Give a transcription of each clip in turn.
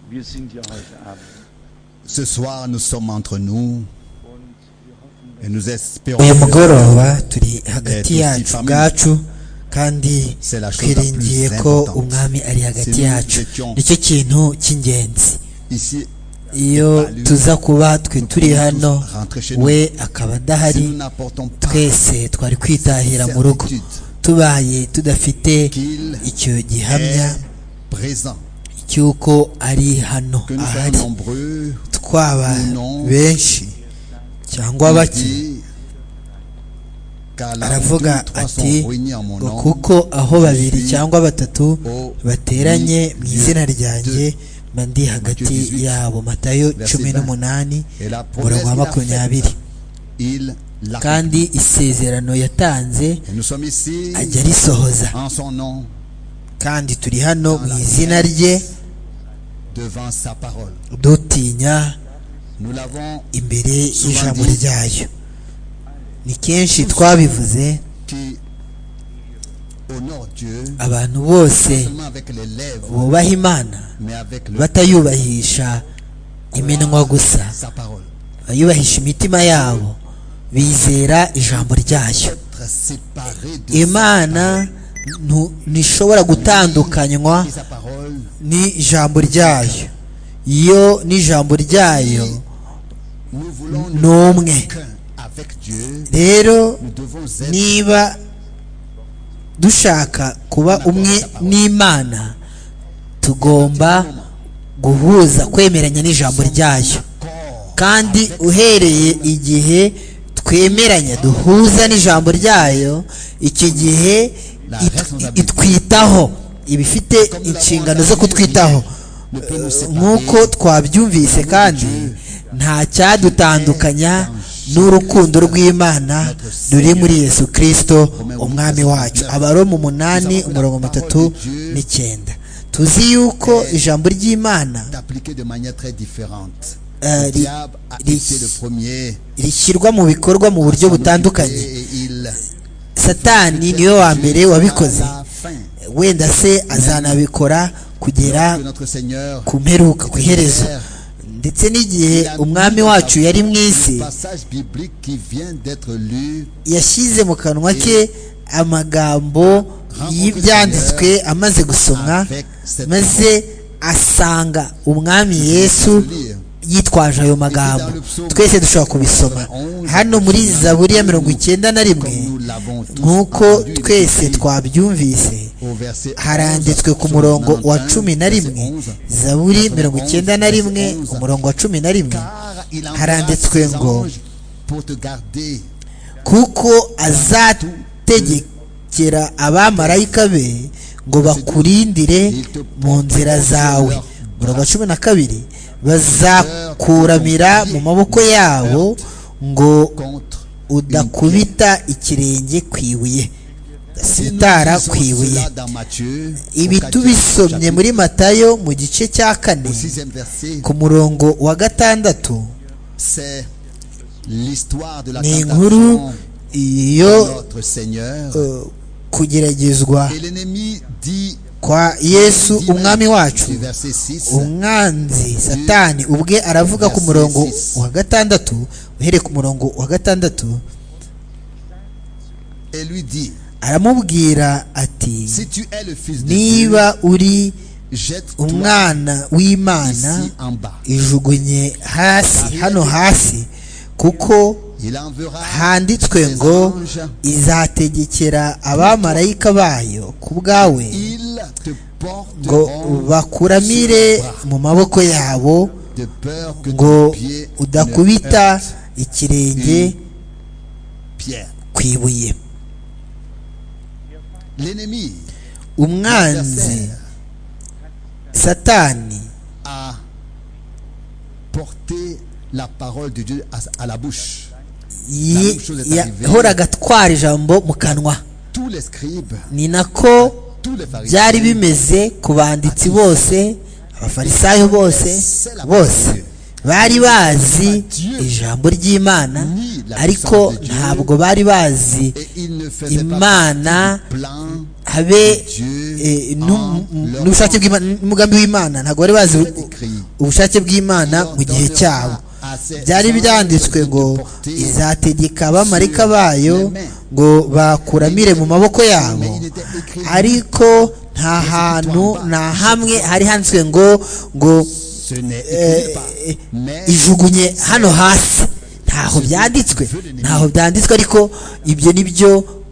wir sind ja heute Abend. Ce soir, nous sommes entre Und nous wir hoffen, et nous espérons uyu que mugoroba turi hagati yacu ubwacu kandi twiringiye ko umwami ari hagati yacu nicyo kintu cy'ingenzi ici, iyo tuza kuba twe turi hano we akaba si adahari nous n'apportons pas twese twari kwitahira mu rugo tubaye tudafite qu'il icyo gihamya est présent, cy'uko ari hano que nous ahari sommes nombreux, twaba benshi cyangwa il bake dit, car là où deux aravuga ou trois ati sont réunis en mon ngo nom, kuko aho babiri cyangwa batatu bateranye mu izina ryanjye mba ndi hagati yabo matayo cumi n'umunani et la promesse umurongo wa qu'il a makumyabiri faite, il l'a. kandi isezerano yatanze Et nous sommes ici ajya arisohoza en son nom, kandi turi hano mu izina rye devant sa parole. dutinya Nous l'avons imbere y'ijambo ryayo ni kenshi twabivuze qui honore Dieu, abantu bose pas seulement avec les lèvres, bubaha imana mais avec le- batayubahisha iminwa gusa sa parole. bayubahisha imitima yabo bizera ijambo ryayo Être séparé de imana ntu- ntishobora gutandukanywa sa parole, n'ijambo ryayo iyo n'ijambo ryayo nous voulons ni umwe qu'un avec Dieu. rero Nous devons être niba dushaka kuba umwe n'imana tugomba guhuza kwemeranya n'ijambo ryayo corps kandi uhereye igihe twemeranya duhuza n'ijambo ryayo iki gihe it- itwitaho iba ifite inshingano zo kutwitaho Eh, nk'uko twabyumvise kandi nta cyadutandukanya n'urukundo rw'imana ruri muri yesu kirisito umwami wacu abaroma umunani umurongo mutatu n'icyenda tuzi yuko ijambo ry'imana est appliqué de manière très différente. eh, Le ri- diable a ri- été le premier. rishyirwa mu bikorwa mu buryo butandukanye Et il satani niwe wa mbere wabikoze à la fin. wenda se azanabikora kugera Que notre Seigneur ku mperuka ku iherezo ndetse n'igihe umwami wacu yari mu isi Le passage biblique qui vient d'être lu yashyize mu kanwa ke amagambo y'ibyanditswe amaze gusomwa maze asanga umwami yesu yitwaje ayo magambo twese dushobora kubisoma hano muri zaburi ya mirongo icyenda na rimwe nk'uko twese twabyumvise au verset 11, haranditswe ku psaume murongo wa 91, cumi na rimwe verset 11. zaburi mirongo icyenda na rimwe umurongo wa cumi na rimwe Car il enverra haranditswe ses ngo anges pour te garder kuko azategekera abamarayika be ngo bakurindire mu nzira zawe umurongo wa cumi na kabiri bazakuramira mu maboko yabo ngo contre udakubita ikirenge ku ibuye ugasitara Nous ku lisons ibuye cela dans Matthieu, au ibi quatrième tubisomye chapitre, muri matayo mu gice cya kane au sixième verset, ku murongo wa gatandatu c'est l'histoire de la ni inkuru tentation de iyo notre Seigneur. eh, kugeragezwa Et l'ennemi dit, kwa yesu umwami wacu du verset 6, umwanzi satani ubwe aravuga ku murongo wa gatandatu uhereye ku murongo wa gatandatu et lui dit, aramubwira ati si tu es le fils de Dieu, niba uri jette-toi umwana w'imana ici en bas. ijugunye hasi hano hasi kuko Il enverra handitswe ses ngo anges, izategekera abamarayika bayo ku bwawe ils te ngo porteront bakuramire sur le bras, mu maboko yabo de peur que ngo ton pied ne udakubita heurte ikirenge une pierre. ku ibuye L'ennemi umwanzi satani a porté la parole de Dieu à, à la bouche. yi- yahoraga atwara ijambo mu kanwa Tous les scribes, ni nako tous les pharisiens, byari bimeze ku banditsi bose abafarisayo bose bose bari bazi ijambo ry'imana ariko ntabwo bari bazi et ils ne faisaient pas Imana partie du plan habe de Dieu eh, en n'u- leur n'ubushake bw'Imana n'umugambi w'imana ntabwo bari bazi écrit. ubushake bw'imana mu gihe cyabo byari byanditswe ngo izategeka abamarika bayo ngo bakuramire mu maboko yabo ariko nta hantu nta hamwe hari handitswe ngo ngo Ce n'est eh, écrit eh, pas, mais ijugunye hano hasi ntaho byanditswe ntaho byanditswe ariko ibyo ni byo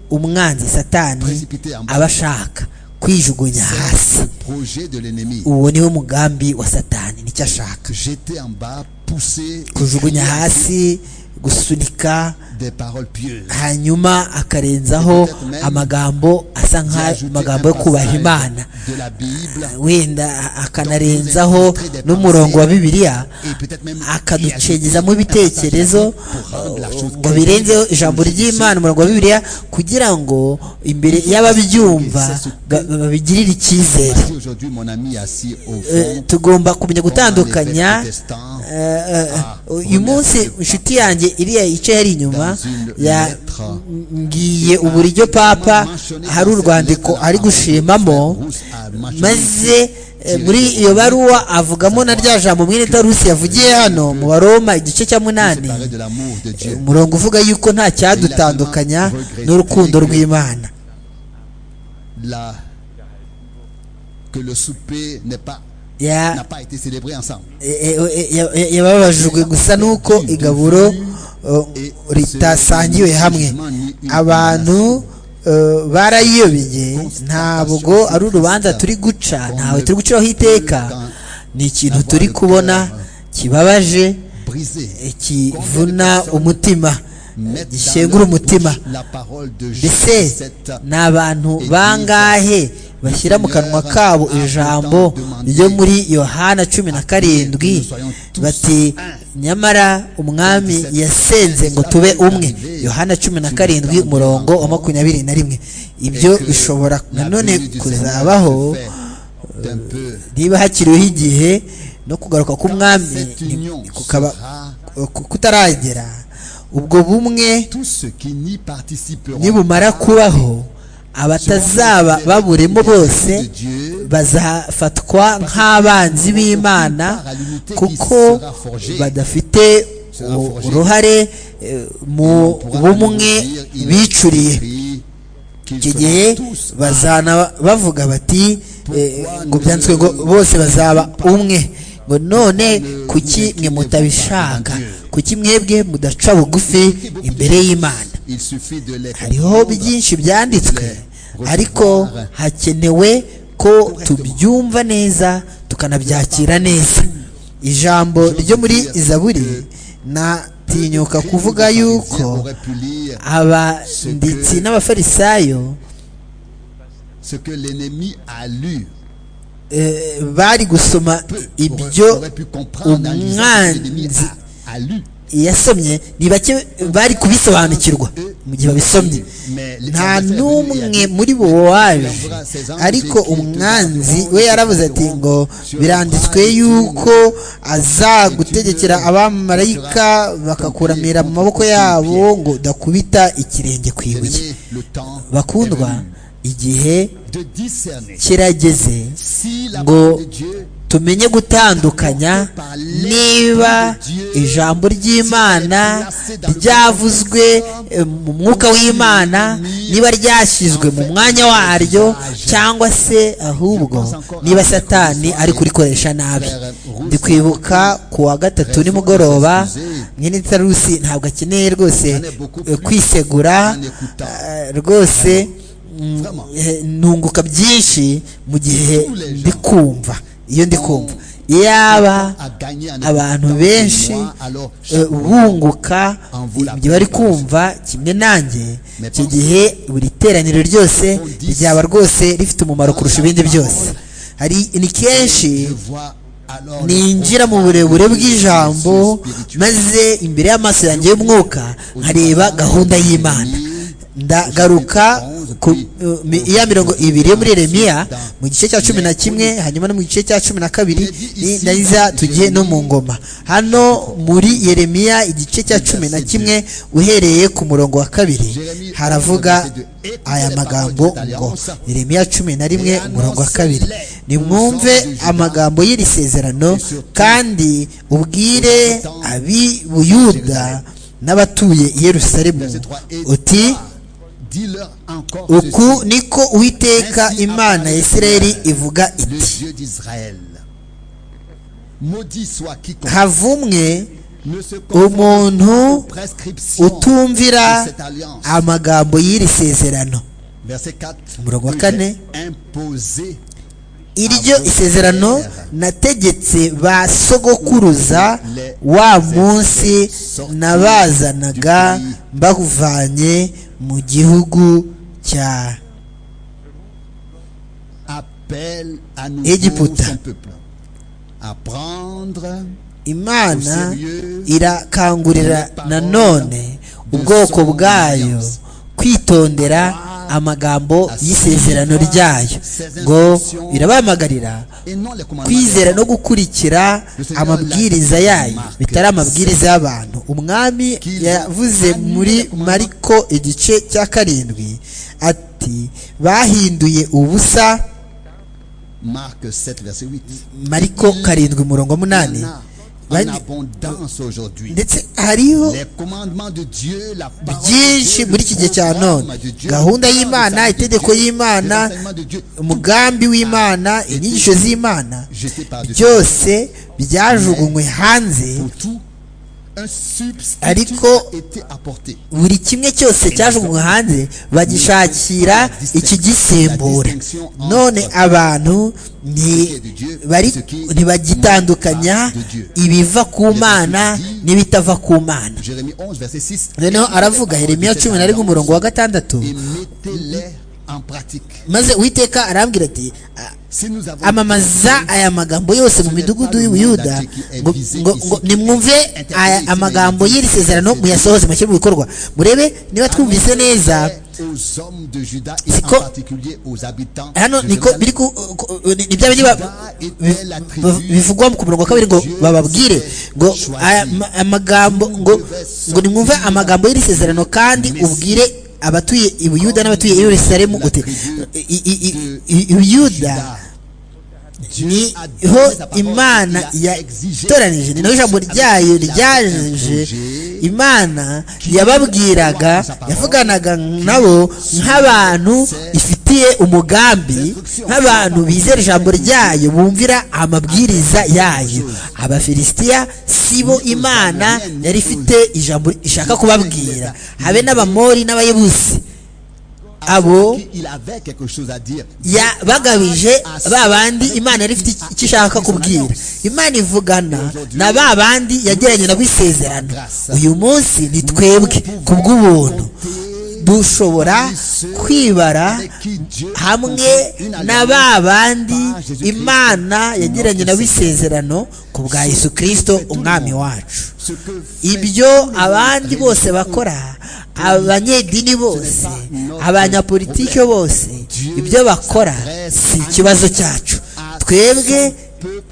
umwanzi satani aba ashaka kwijugunya hasi c'est le projet de l'ennemi. uwo niwo mugambi wa satani nicyo ashaka Jeter en bas, pousser, kujugunya écrire hasi gusunika des paroles pieuses. hanyuma akarenzaho amagambo asa nk'amagambo yo kubaha imana de la Bible wenda akanarenzaho n'umurongo wa bibiliya akaducengeza mu bitekerezo ngo birenzeho ijambo ry'imana umurongo wa bibiliya kugira ngo imbere y'ababyumva ba- babigirire icyizere Voici aujourd'hui mon ami assis au Eh, fond tugomba kumenya gutandukanya eh, eh, uyu munsi inshuti yanjye iriya ice yari inyuma ya- ngiye uburyo papa hari urwandiko ari gushimamo maze eh, muri iyo baruwa avugamo na rya jambo mwene tarusi yavugiye hano mu baroma igice cya munani séparé de l'amour de Dieu. umurongo uvuga yuko nta cyadutandukanya n'urukundo rw'imana La- que le souper n'est pas Ya- n'a pas été célébré ensemble. Eh, eh, ya- ya- yababajwe gusa n'uko igaburo eh, ritasangiwe hamwe abantu eh, barayiyobeye ntabwo ari urubanza turi guca ntawe turi guciraho iteka ni ikintu turi kubona kibabaje Brisé. eh, kivuna umutima gishengura umutima La parole de Jean mbese ni abantu bangahe bashyira mu kanwa kabo ijambo ryo muri yohana cumi na karindwi bati nyamara umwami yasenze ngo tube umwe yohana cumi na karindwi umurongo wa makumyabiri na rimwe ibyo bishobora nanone kuzabaho d'un peu niba hakiriho igihe no kugaruka k'umwami cette ni- union kukaba sera ku- kutaragera ubwo bumwe tous ceux qui n'y participeront nibumara kubaho abatazaba baburimo bose bazafatwa nk'abanzi b'imana kuko badafite u- uruhare eh, mu bumwe bicuriye icyo gihe bazana bavuga bati eh, ngo byanditswe ngo bose bazaba umwe ngo none kuki mwe mutabishaka kuki mwebwe mudaca bugufi imbere y'imana il suffit de les hariho byinshi byanditswe ariko hakenewe ko tubyumva neza tukanabyakira neza ijambo ryo muri izaburi natinyuka kuvuga yuko aurait pu lire abanditsi n'abafarisayo ce que l'ennemi a lu eh, bari gusoma ibyo aurait pu comprendre en lisant ce que l'ennemi umwanzi a, a lu yasomye ni bake bari kubisobanukirwa mu gihe babisomye nta n'umwe muri bo waje ariko umwanzi we yaravuze ati ngo biranditswe yuko azagutegekera abamarayika bakakuramira mu maboko yabo ngo udakubita ikirenge ku ibuye Tenez le temps bakundwa igihe de discerner kirageze si la Ngo- parole de Dieu tumenye gutandukanya niba ijambo ry'imana ryavuzwe eh, mu mwuka w'imana niba ryashyizwe mu mwanya waryo cyangwa se ahubwo niba satani ari kurikoresha nabi ndikwibuka ku wa gatatu nimugoroba mwene tarusi ntabwo akeneye rwose eh, kwisegura eh, rwose mm, eh, ntunguka byinshi mu gihe ndi kumva iyo ndi kumva yaba a gagné en abantu écoutant benshi moi, alors eh, bunguka ibyo bari kumva kimwe nanjye icyo gihe buri teraniro ryose ryaba rwose rifite umumaro kurusha ibindi byose hari ni kenshi je vois alors ninjira mu burebure bw'ijambo maze imbere y'amaso yanjye y'umwuka nkareba gahunda y'imana ndagaruka ku mi- ya mirongo ibiri yo muri Yeremiya mu gice cya cumi na kimwe hanyuma no mu gice cya cumi na kabiri ni- nayiza tugiye no mu ngoma hano muri Yeremiya igice cya cumi na kimwe uhereye ku murongo wa kabiri haravuga aya magambo ngo Yeremiya cumi na rimwe umurongo wa kabiri nimwumve amagambo y'iri sezerano kandi ubwire ab'i Buyuda n'abatuye i Yerusalemu uti uku uku niko uwiteka imana ya isirayeli ivuga iti havumwe umuntu utumvira amagambo y'iri sezerano Umurongo wa kane. iryo isezerano nategetse ba sogokuruza wa munsi nabazanaga bawuvanye mu gihugu cya Egiputa. egiputa imana irakangurira nanone ubwoko bwayo kwitondera amagambo y'isezerano ryayo ngo irabahamagarira kwizera no gukurikira amabwiriza yayo bitari amabwiriza y'abantu umwami yavuze muri mariko igice cya karindwi ati bahinduye ubusa Marc 7, verset 8. mariko karindwi murongo munani Il y en a En Bari- abondance aujourd'hui. ndetse hariho Les commandements de Dieu, la parole de byinshi Dieu, muri iki gihe cya none de Dieu, gahunda le y'imana salut de itegeko Dieu, y'imana les enseignements de Dieu, umugambi w'imana inyigisho z'imana jetés par-dessus. byose byajugunywe hanze Pour tout, un substitut Ariko- a été apporté. buri kimwe cyose cyajugunywe hanze bagishakira ikigisimbura none abantu nti- bari- ntibagitandukanya ibiva ku mana n'ibitava ku mana Jérémie 11, verset 6. noneho aravuga Yeremiya cumi na rimwe umurongo wa gatandatu Et mettez-les en pratique. maze uwiteka arambwira ati "A- Si nous avons amamaza aya magambo yose mu midugudu y'ubuyuda ngo- ngo- ngo nimwumve aya amagambo y'iri sezerano muyasohoze mushyire mu bikorwa murebe niba twumvise neza aux hommes de Juda et C'est en quoi? particulier aux habitants hano de niko Jérusalem. biri ku- ku- ni ni bya bindi ba- bi- ba- bivugwa ku murongo wa kabiri ngo bababwire ngo aya ma- amagambo ngo ngo nimwumve amagambo y'iri sezerano kandi ubwire abatuye i buyuda n'abatuye i yerusalemu uti "I- i- i- i- i- buyuda niho imana yatoranije ni naho ijambo ryayo ryaje imana yababwiraga yavuganaga nabo nk'abantu ifitiye umugambi nk'abantu bizera ijambo ryayo bumvira amabwiriza yayo abafilisitiya si bo imana yari ifite ijambo ishaka kubabwira habe n'abamori n'abayebusi abo Il avait quelque chose à dire. yabagabije ba bandi imana yari ifite iki- icyo ishaka kubwira imana ivugana na ba bandi yagiranye nabo isezerano uyu munsi ni twebwe ku bw'ubuntu dushobora kwibara hamwe na ba bandi imana yagiranye nabo isezerano ku bwa yesu kirisito umwami wacu Ce que ibyo abandi bose bakora abanyedini bose abanyapolitike bose ibyo bakora si ikibazo cyacu twebwe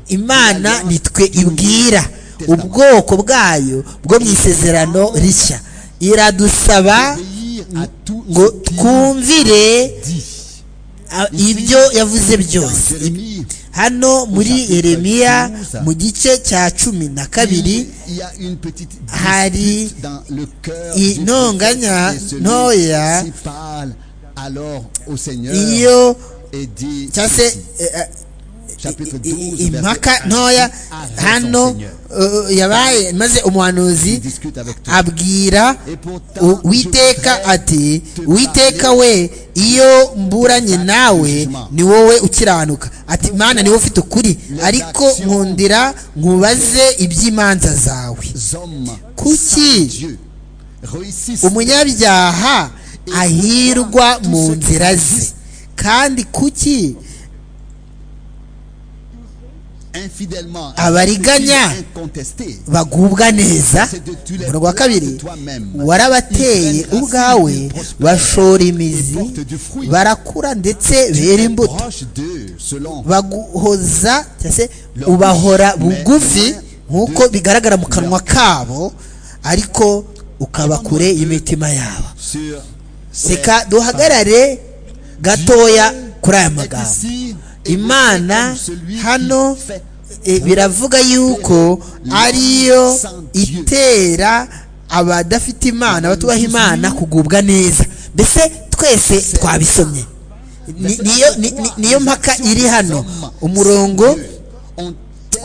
imana nitwe ibwira ubwoko bwayo bwo mu isezerano rishya iradusaba obéir à tout ngo ce qu'il twumvire dit. ah, ibyo yavuze Dans byose Jérémie, hano muri yeremiya mu gice cya cumi na kabiri il y a une petite Hari- dispute dans le cœur i- du ntonganya prophète et celui ntoya qui parle alors au Seigneur iyo et dit cyangwa se ceci. eh, eh, chapitre i- i- 12 impaka verset un, ntoya arrête hano son Seigneur. eh, yabaye maze Il umuhanuzi discute avec toi. abwira Et pourtant, u- je uwiteka voudrais ati te uwiteka parler we iyo mburanye nawe jugement. ni wowe ukiranuka ati mana ni wowe ufite ukuri Les ariko actions- nkundira nkubaze iby'imanza zawe hommes Kuki sans Dieu réussissent umunyabyaha ahirwa mu nzira ze kandi kuki infidèlement, Abariganya. incontesté, bagubwa neza umurongo wa kabiri warabateye ubwawe bashora imizi barakura ndetse bera imbuto proche d'eux, selon baguhoza cyangwa se ubahora bugufi nk'uko bigaragara mu kanwa kabo ariko ukaba kure y'imitima yabo sur seka duhagarare gatoya kuri aya magambo Ici, imana celui qui hano fait eh, biravuga yuko ariyo itera abadafite imana abatubaha imana kugubwa neza mbese twese twabisomye Ni- niyo ni- ni- niyo mpaka iri hano umurongo on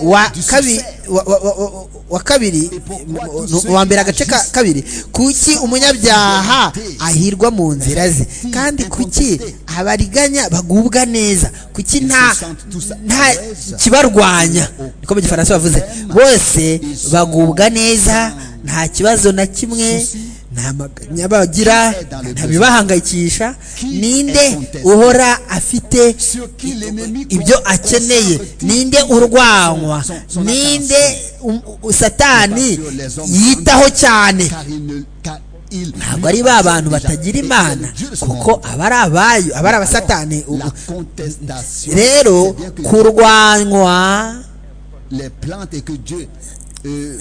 wa kabiri wa, wa, wa, wa- wa kabiri mu- wa mbere agace ka kabiri kuki umunyabyaha ahirwa mu nzira ze kandi kuki abariganya bagubwa neza kuki nta nta kibarwanya niko mu gifaransa bavuze bose bagubwa neza nta kibazo na kimwe nta maganya bagira nta bibahangayikisha ninde uhora afite sur qui l'ennemi ibyo akeneye ninde urwanywa ninde um- u- satani yitaho cyane car il ne car il ntabwo ari ba bantu batagira imana kuko aba ari abayo aba ari abasatani U- la contestation rero c'est bien que kurwanywa les plantes et que Dieu euh,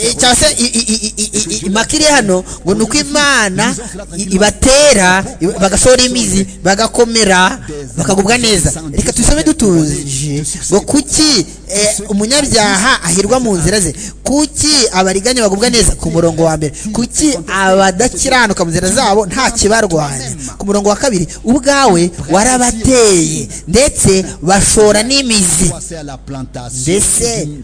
eh, cyangwa se i- i- i- i- i- i- impaka iri hano ngo ni uko imana i- ibatera i- bagasohora imizi bagakomera bakagubwa neza reka tubisome dutuje ngo kuki eh, umunyabyaha ahirwa mu nzira ze kuki abariganya bagubwa neza ku murongo wa mbere kuki abadakiranuka mu nzira zabo nta kibarwanya ku murongo wa kabiri ubwawe warabateye ndetse bashora n'imizi Croissez à la plantation Laissez. du-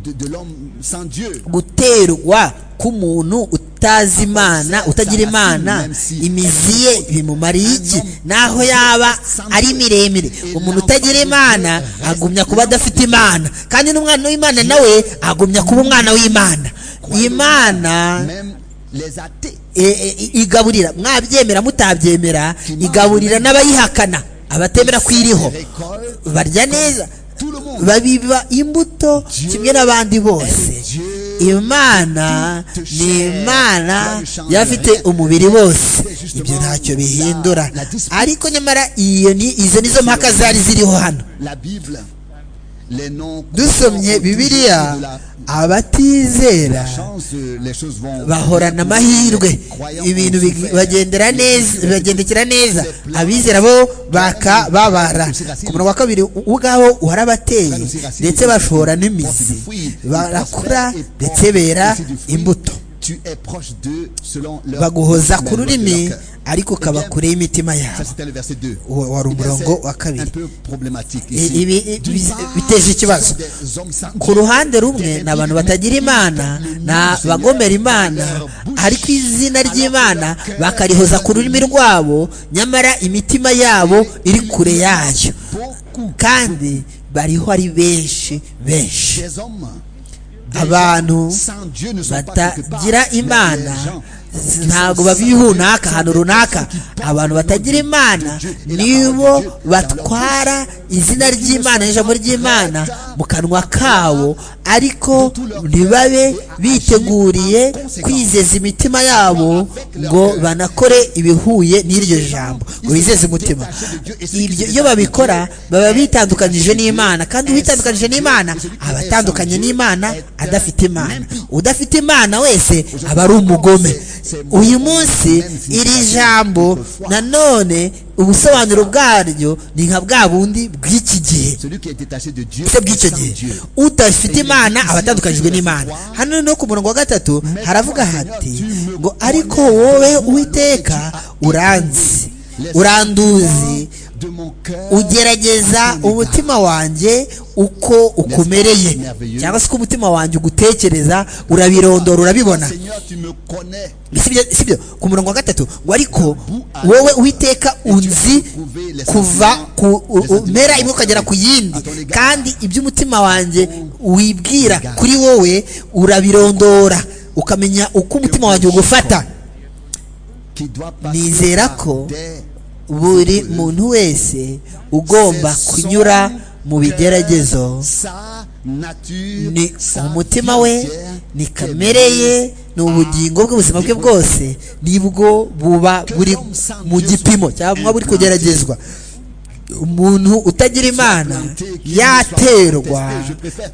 de, de l'homme sans Dieu. guterwa k'umuntu utazi imana utagira imana imizi ye bimumariye iki naho yaba ari miremire umuntu utagira imana agumya kuba adafite imana kandi n'umwana w'imana nawe agumya kuba umwana w'imana imana Même les athées e, e, igaburira mwabyemera mutabyemera igaburira n'abayihakana abatemera ko iriho récoltent barya neza tout le monde. babiba imbuto kimwe n'abandi bose imana ni imana y'abafite umubiri wose ibyo ntacyo bihindura ariko nyamara iyo ni izo nizo mpaka zari ziriho hano La Bible, les noms. dusomye bibiliya abatizera La chance, euh, les choses vont. bahorana amahirwe ibintu big- bagendera neza bagendekera neza abizera bo bakababara ku murongo wa kabiri ubwabo warabateye ndetse bashora n'imizi barakura ndetse bera imbuto Tu es proche d'eux selon leur. baguhoza leur- ku rurimi leur cœur. ariko ukaba kure y'imitima Ça, yabo c'était le verset 2. Wa- wari umurongo wa kabiri un peu problématique I- ici. ibi- ibi- biteje ikibazo ku ruhande rumwe ni abantu batagira imana ni abagomera imana ariko izina ry'imana bakarihoza ku rurimi rwabo nyamara imitima yabo iri kure yayo kandi bariho ari benshi benshi Des hommes abantu sans Dieu ne sont pas quelque part. batagira Mais imana les gens qui ntabwo sont sans- babiba ihunaka ahantu runaka abantu batagira imana nibo batwara izina ry'imana n'ijambo ry'imana mu kanwa kabo ariko ntibabe biteguriye kwizeza imitima yabo ngo banakore ibihuye n'iryo jambo ngo bizeze umutima iryo iyo babikora baba bitandukanyije n'imana kandi uwitandukanyije n'imana aba atandukanye n'imana adafite imana udafite imana wese aba ari umugome uyu munsi iri jambo nanone ubusobanuro bwaryo ni nka bwa bundi bw'iki gihe Celui qui est détaché de Dieu se bw'icyo est sans gihe Dieu. udafite imana aba atandukanyijwe n'imana hano no ku murongo wa gatatu haravuga hati ngo ariko wowe uwiteka uranzi uranduzi De mon cœur, ugerageza umutima wanjye uko ukomereye cyangwa se uko umutima wanjye ugutekereza urabirondora urabibona Seigneur, tu me connais. sibyo sibyo ku murongo wa gatatu ngo ariko wowe uwiteka unzi kuva ku u- u- mpera imwe ukagera ku yindi kandi iby'umutima wanjye wibwira kuri wowe urabirondora ukamenya uko umutima wanjye ugufata Qui doit passer Nizera par ko des- buri muntu wese ugomba kunyura mu bigeragezo Ça nature, ni sa umutima we frontière ni kamere ye ni ubugingo bwe ubuzima bwe bwose nibwo buba buri mu gipimo cyangwa buri kugeragezwa umuntu utagira imana yaterwa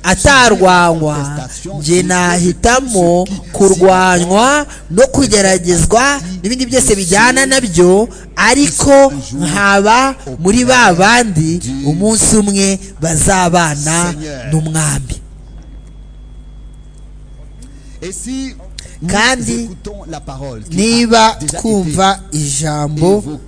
atarwanywa njye nahitamo kurwanywa no kugeragezwa n'ibindi byose bijyana nabyo ariko nkaba muri ba bandi umunsi umwe bazabana n'umwami Et si nous Kandi écoutons la parole qui niba a déjà twumva été ijambo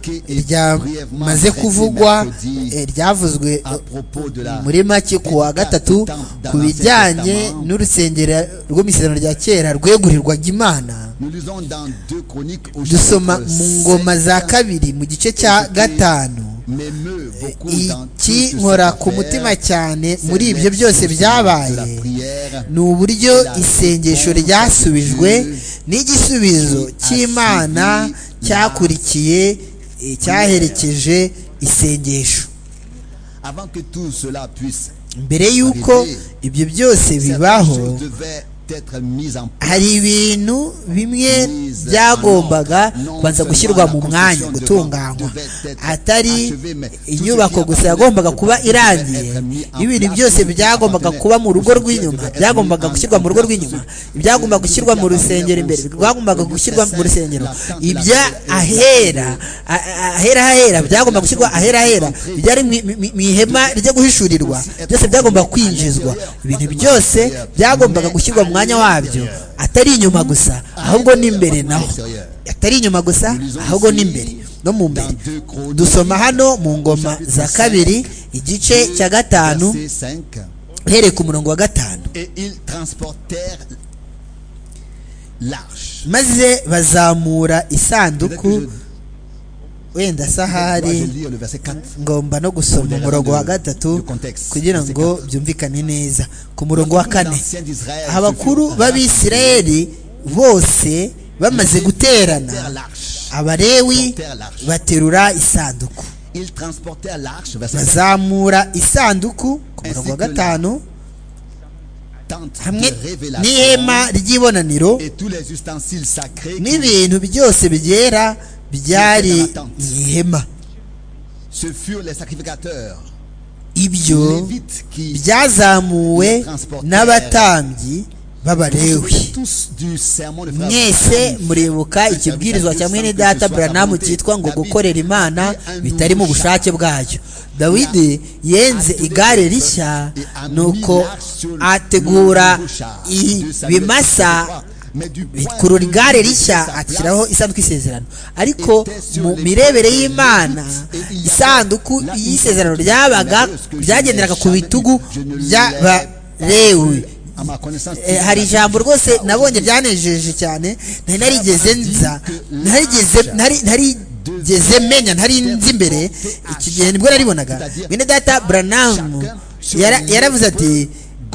ryamaze kuvugwa eh, ryavuzwe à propos de la muri make ku wa gatatu ku bijyanye n'urusengero rw'imisirano rya kera rwegurirwaga imana nous lisons dans deux chroniques au dusoma chapitre mu ngoma za sept, kabiri mu gice cya gatanu m'émeut beaucoup dans tout iki ce nkora savoir, ku mutima cyane c'est muri ibyo l'explosion byose de la byabaye prière, ni uburyo isengesho ryasubijwe n'igisubizo cy'imana cyakurikiye eh, cyaherekeje isengesho avant que tout cela puisse mbere y'uko ibyo byose certaines bibaho choses devaient être mises en place hari ibintu bimwe byagombaga kubanza gushyirwa mu mwanya gutunganywa atari inyubako gusa yagombaga kuba irangiye n'ibintu byose byagombaga kuba mu rugo rw'inyuma byagombaga gushyirwa mu rugo rw'inyuma ibyagombaga gushyirwa mu rusengero imbere byagombaga gushyirwa mu rusengero ibya ahera a- a- ahera hahera byagombaga gushyirwa ahera hera byari mu- mu- mu ihema ryo guhishurirwa byose byagombaga kwinjizwa ibintu byose byagombaga gushyirwa mu mwanya wabyo atari inyuma gusa ahubwo n'imbere naho atari inyuma gusa ahubwo n'imbere no mu mbere dusoma hano mu ngoma za kabiri igice cya gatanu Verset cinq. uhereye ku murongo wa gatanu et ils transportèrent l'arche maze bazamura isanduku Peut-être que wenda Dois-je sahari lire le verset 4 ngomba no gusoma umurongo wa gatatu kugira ngo byumvikane neza ku murongo wa kane abakuru b'abisirayeli bose bamaze guterana abalewi baterura isanduku ils transportèrent l'arche verset cinq, bazamura isanduku ku murongo wa gatanu tente hamwe de révélation n'ihema ry'ibonaniro et tous les ustensiles sacrés n'ibintu byose bigera byari mu ihema ce furent les sacrificateurs ibyo lévites qui byazamuwe n'abatambyi b'abalewi tous du serment de frère mwese Abraham, muribuka ikibwirizwa cya mwene data buranamu cyitwa ngo gukorera imana bitari mu bushake bwayo dawidi yenze igare rishya nuko ategura ibimasa Mais du point kurura de vue igare de rishya sa ashyiraho place, isanduku y'isezerano ariko mu mirebere y'imana isanduku y'isezerano ryabaga byagenderaga ku bitugu by'abalewi à ma connaissance, Eh, hari ijambo rwose nabonye ryanejeje cyane ntari narigeze nza narigeze ntari narigeze menya ntari nzi imbere iki gihe nibwo naribonaga mwene data buranamu yaravuze ati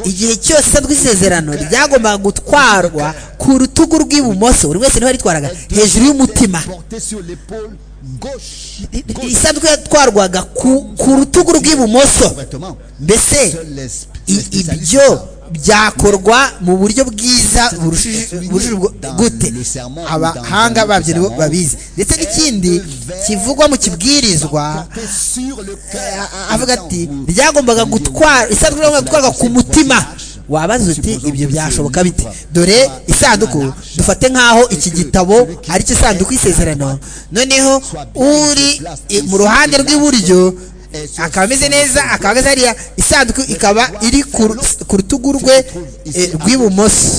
igihe cyose rw'isezerano ryagombaga gutwarwa ku rutugu rw'ibumoso buri wese niho yaritwaraga hejuru y'umutima porté sur l'épaule gauche. gauche, isanduku yatwarwaga ku, ku rutugu rw'ibumoso Correctement. mbese Seuls les sp- I- les spécialistes ibyo savent. byakorwa mu buryo bwiza burushije burushije ubwo- gute abahanga babyo nibo babizi ndetse n'ikindi kivugwa mu kibwirizwa Porté sur le cœur. a- avuga ati ryagombaga gutwara isanduku yagombaga gutwarwa ku mutima wabaza uti ibyo byashoboka bite dore isanduku dufate nk'aho iki gitabo ari cyo isanduku y'isezerano noneho uri i- mu ruhande rw'iburyo akaba ameze neza akaba ageze hariya isanduku ikaba iri ku ru- ku rutugu rwe eh, rw'ibumoso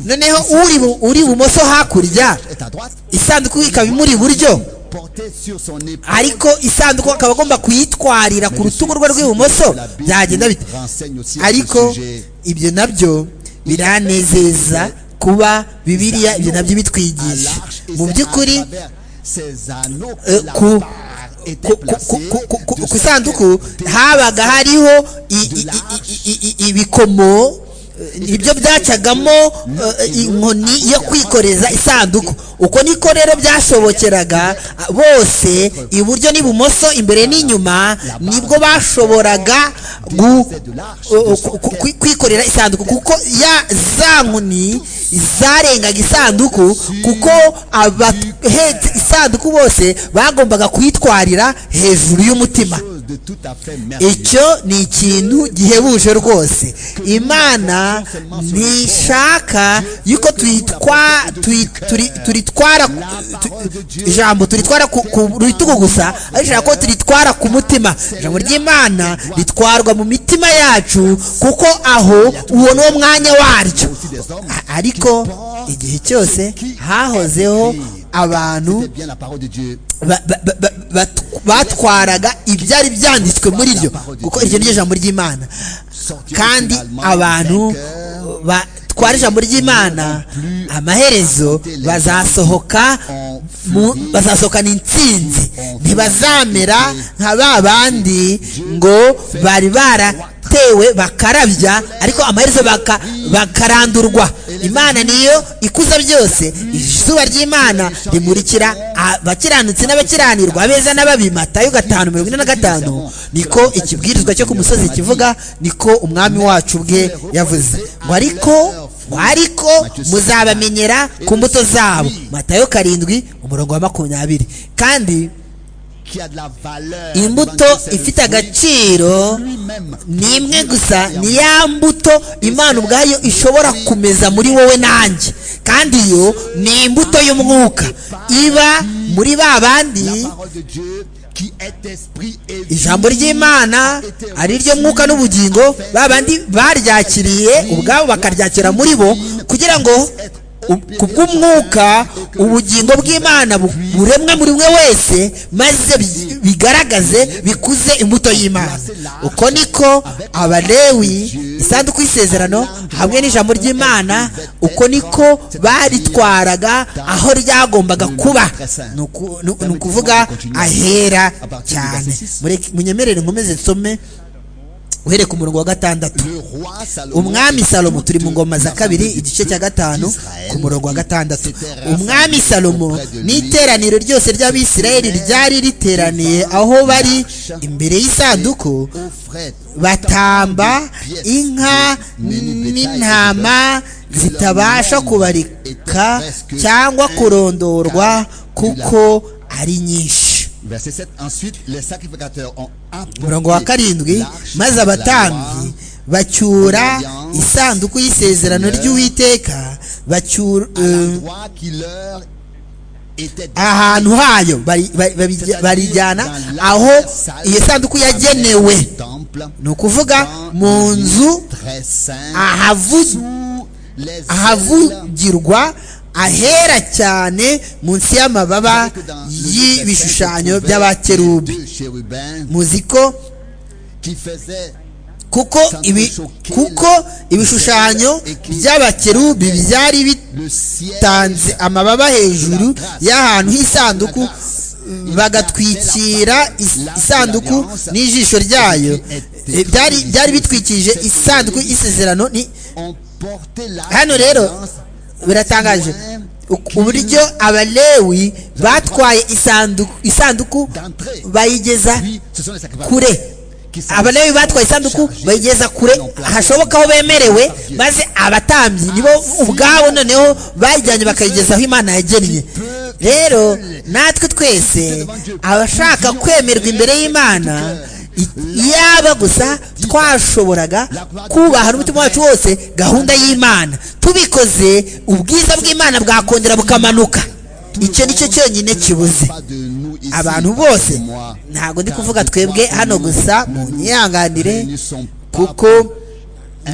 noneho uri bu- uri ibumoso hakurya est à droite. isanduku ikaba imuri iburyo Porté sur son épaule. ariko isanduku akaba agomba kuyitwarira ku rutugu rwe rw'ibumoso La Bible byagenda bite renseigne aussi à ce ariko sujet. ibyo nabyo biranezeza kuba bibiliya ibyo nabyo bitwigisha mu by'ukuri eh, ku ku- ku- ku- ku- ku- ku isanduku habaga hariho i- i- i- i- i- i- ibikomo eh, ibyo byacagamo eh, inkoni yo kwikoreza isanduku uko niko rero byashobokeraga a- bose iburyo n'ibumoso imbere n'inyuma nibwo bashoboraga gu- o- o- ku- ku- kwikorera isanduku kuko ya za nkoni zarengaga isanduku kuko abahetse isanduku bose bagombaga kuyitwarira hejuru y'umutima chose de tout à fait merveilleux. icyo ni ikintu gihebuje rwose imana ntishaka yuko tuyitwa tuyi- turi- turitwara tu- ijambo turitwara ku- ku bitugu gusa ariko ishaka ko turitwara ku mutima ijambo ry'imana ritwarwa mu mitima yacu kuko aho uwo ni wo mwanya waryo A- ariko igihe cyose hahozeho abantu C'était bien la parole de Dieu. ba- ba- ba- ba- bat- batwaraga ibyari byanditswe muri ryo kuko iryo ni ryo jambo ry'imana kandi abantu batwara ijambo ry'imana amaherezo bazasohoka mu- bazasohokana intsinzi ntibazamera nka ba bandi ngo bari baratewe bakarabya ariko amaherezo baka- bakarandurwa imana niyo ikuza byose izuba ry'imana rimurikira abakiranutsi n'abakiranirwa abeza n'ababi matayo gatanu mirongo ine na gatanu niko ikibwirizwa cyo ku musozi kivuga niko umwami wacu bwe yavuze ngo ariko ngo ariko muzabamenyera ku mbuto zabo matayo karindwi umurongo wa makumyabiri kandi Qui a de la valeur. imbuto devant Dieu, c'est le ifite fruit agaciro lui-même. ni imwe gusa ni ya mbuto imana ubwayo ishobora kumeza muri wowe nanjye kandi yo ni imbuto y'umwuka iba muri La ba bandi parole de Dieu qui est esprit et vie. ijambo ry'imana ari ryo mwuka n'ubugingo ba bandi baryakiriye ubwabo bakaryakira muri bo kugira ngo u- ku bw'umwuka ubugingo bw'imana bu- buremwe muri mwe wese maze bi- bigaragaze bikuze imbuto y'imana uko niko abalewi isanduku y'isezerano hamwe n'ijambo ry'imana uko niko baritwaraga aho ryagombaga kuba ni uku- ni- ni ukuvuga ahera cyane Mureke- munyemerere nkomeze nsome uhereye ku murongo wa gatandatu Le roi Salomon. umwami salomo turi mu ngoma za la kabiri famille igice cya gatanu d'Israël, ku murongo wa gatandatu s'était umwami rassemblée salomo auprès de lui. n'iteraniro ryose ry'abisirayeli ryari riteraniye aho bari imbere y'isanduku aux frères. batamba inka n'intama zitabasha kubarika cyangwa kurondorwa kuko ari nyinshi Verset 7. Ensuite, les sacrificateurs ont umurongo wa karindwi maze abatambyi bacyura isanduku y'isezerano ry'uwiteka bacyura eh, l'endroit qui leur était ahantu hayo bari- bari- C'est-à-dire bari- barijyana dans la aho salle iyo sanduku avec yagenewe le temple, ni ukuvuga dans mu le nzu très saint, ahavu sous les ailes ahavugirwa ahera cyane munsi y'amababa Ariko dans le Nouveau y'ibishushanyo Testament, by'abakerubi deux chérubins muzi ko qui faisaient kuko ibi kuko ibishushanyo by'abakerubi byari le ciel bitanze amababa hejuru y'ahantu h'isanduku bagatwikira is- isanduku n'ijisho ryayo Eh, byari byari bitwikije isanduku y'isezerano ni ont porté la hano rero présence biratangaje Uku- uburyo abalewi batwaye isanduku isanduku d'entrée. bayigeza Puis, ce sont les sacrificateurs kure qui sont abalewi batwaye isanduku chargés bayigeza kure hashoboka aho bemerewe maze abatambyi nibo ubwabo noneho bayijyanye bakayigeza aho imana yagennye rero natwe twese abashaka kwemerwa imbere y'imana i- yaba gusa twashoboraga kubaha n'umutima wacu wose gahunda y'imana tubikoze ubwiza bw'imana bwakongera bukamanuka icyo ni cyo cyonyine kibuze pas de nous ici, pas abantu de bose moi, ntabwo ndi car kuvuga de twebwe toi, hano nous, gusa mu nous nyihanganire ne sommes pas kuko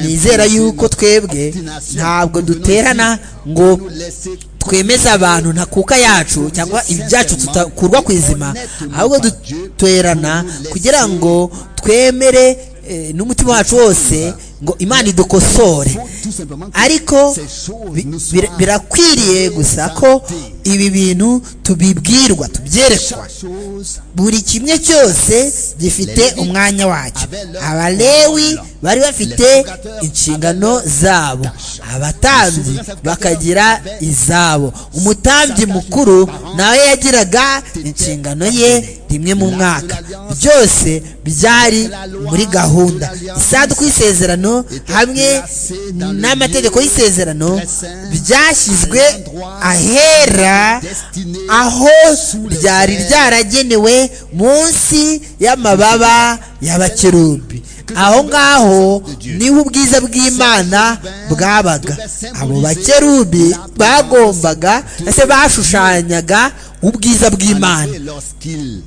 nizera yuko twebwe ntabwo duterana ngo laisser twemeze abantu ntakuka yacu cyangwa ibyacu tutakurwa ku izima ahubwo duterana kugira ngo twemere eh, n'umutima wacu wose ngo imana idukosore tout simplement que ariko ces choses bi- nous bira- soient birakwiriye gusa ko ibi bintu tubibwirwa tubyerekwa chaque chose buri kimwe cyose gifite umwanya wacyo abalewi bari bafite inshingano zabo abatambyi bakagira izabo umutambyi mukuru nawe yagiraga inshingano ye rimwe mu mwaka byose byari muri gahunda isaduku y'isezerano hamwe n'amategeko y'isezerano byashyizwe ahera aho ryari ryaragenewe munsi y'amababa y'abakerubi aho ngaho niho ubwiza bw'imana bwabaga abo bakerubi bagombaga ndetse bashushanyaga ubwiza bw'imana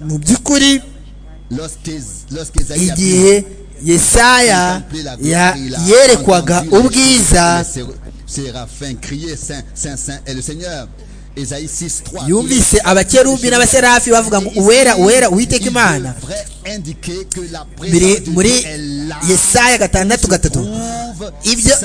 mu by'ukuri igihe yesaya ya- yerekwaga ubwiza yumvise abakerubi n'abaserafi bavuga ngo uwera uwera uwiteka imana biri muri yesaya gatandatu gatatu ibyo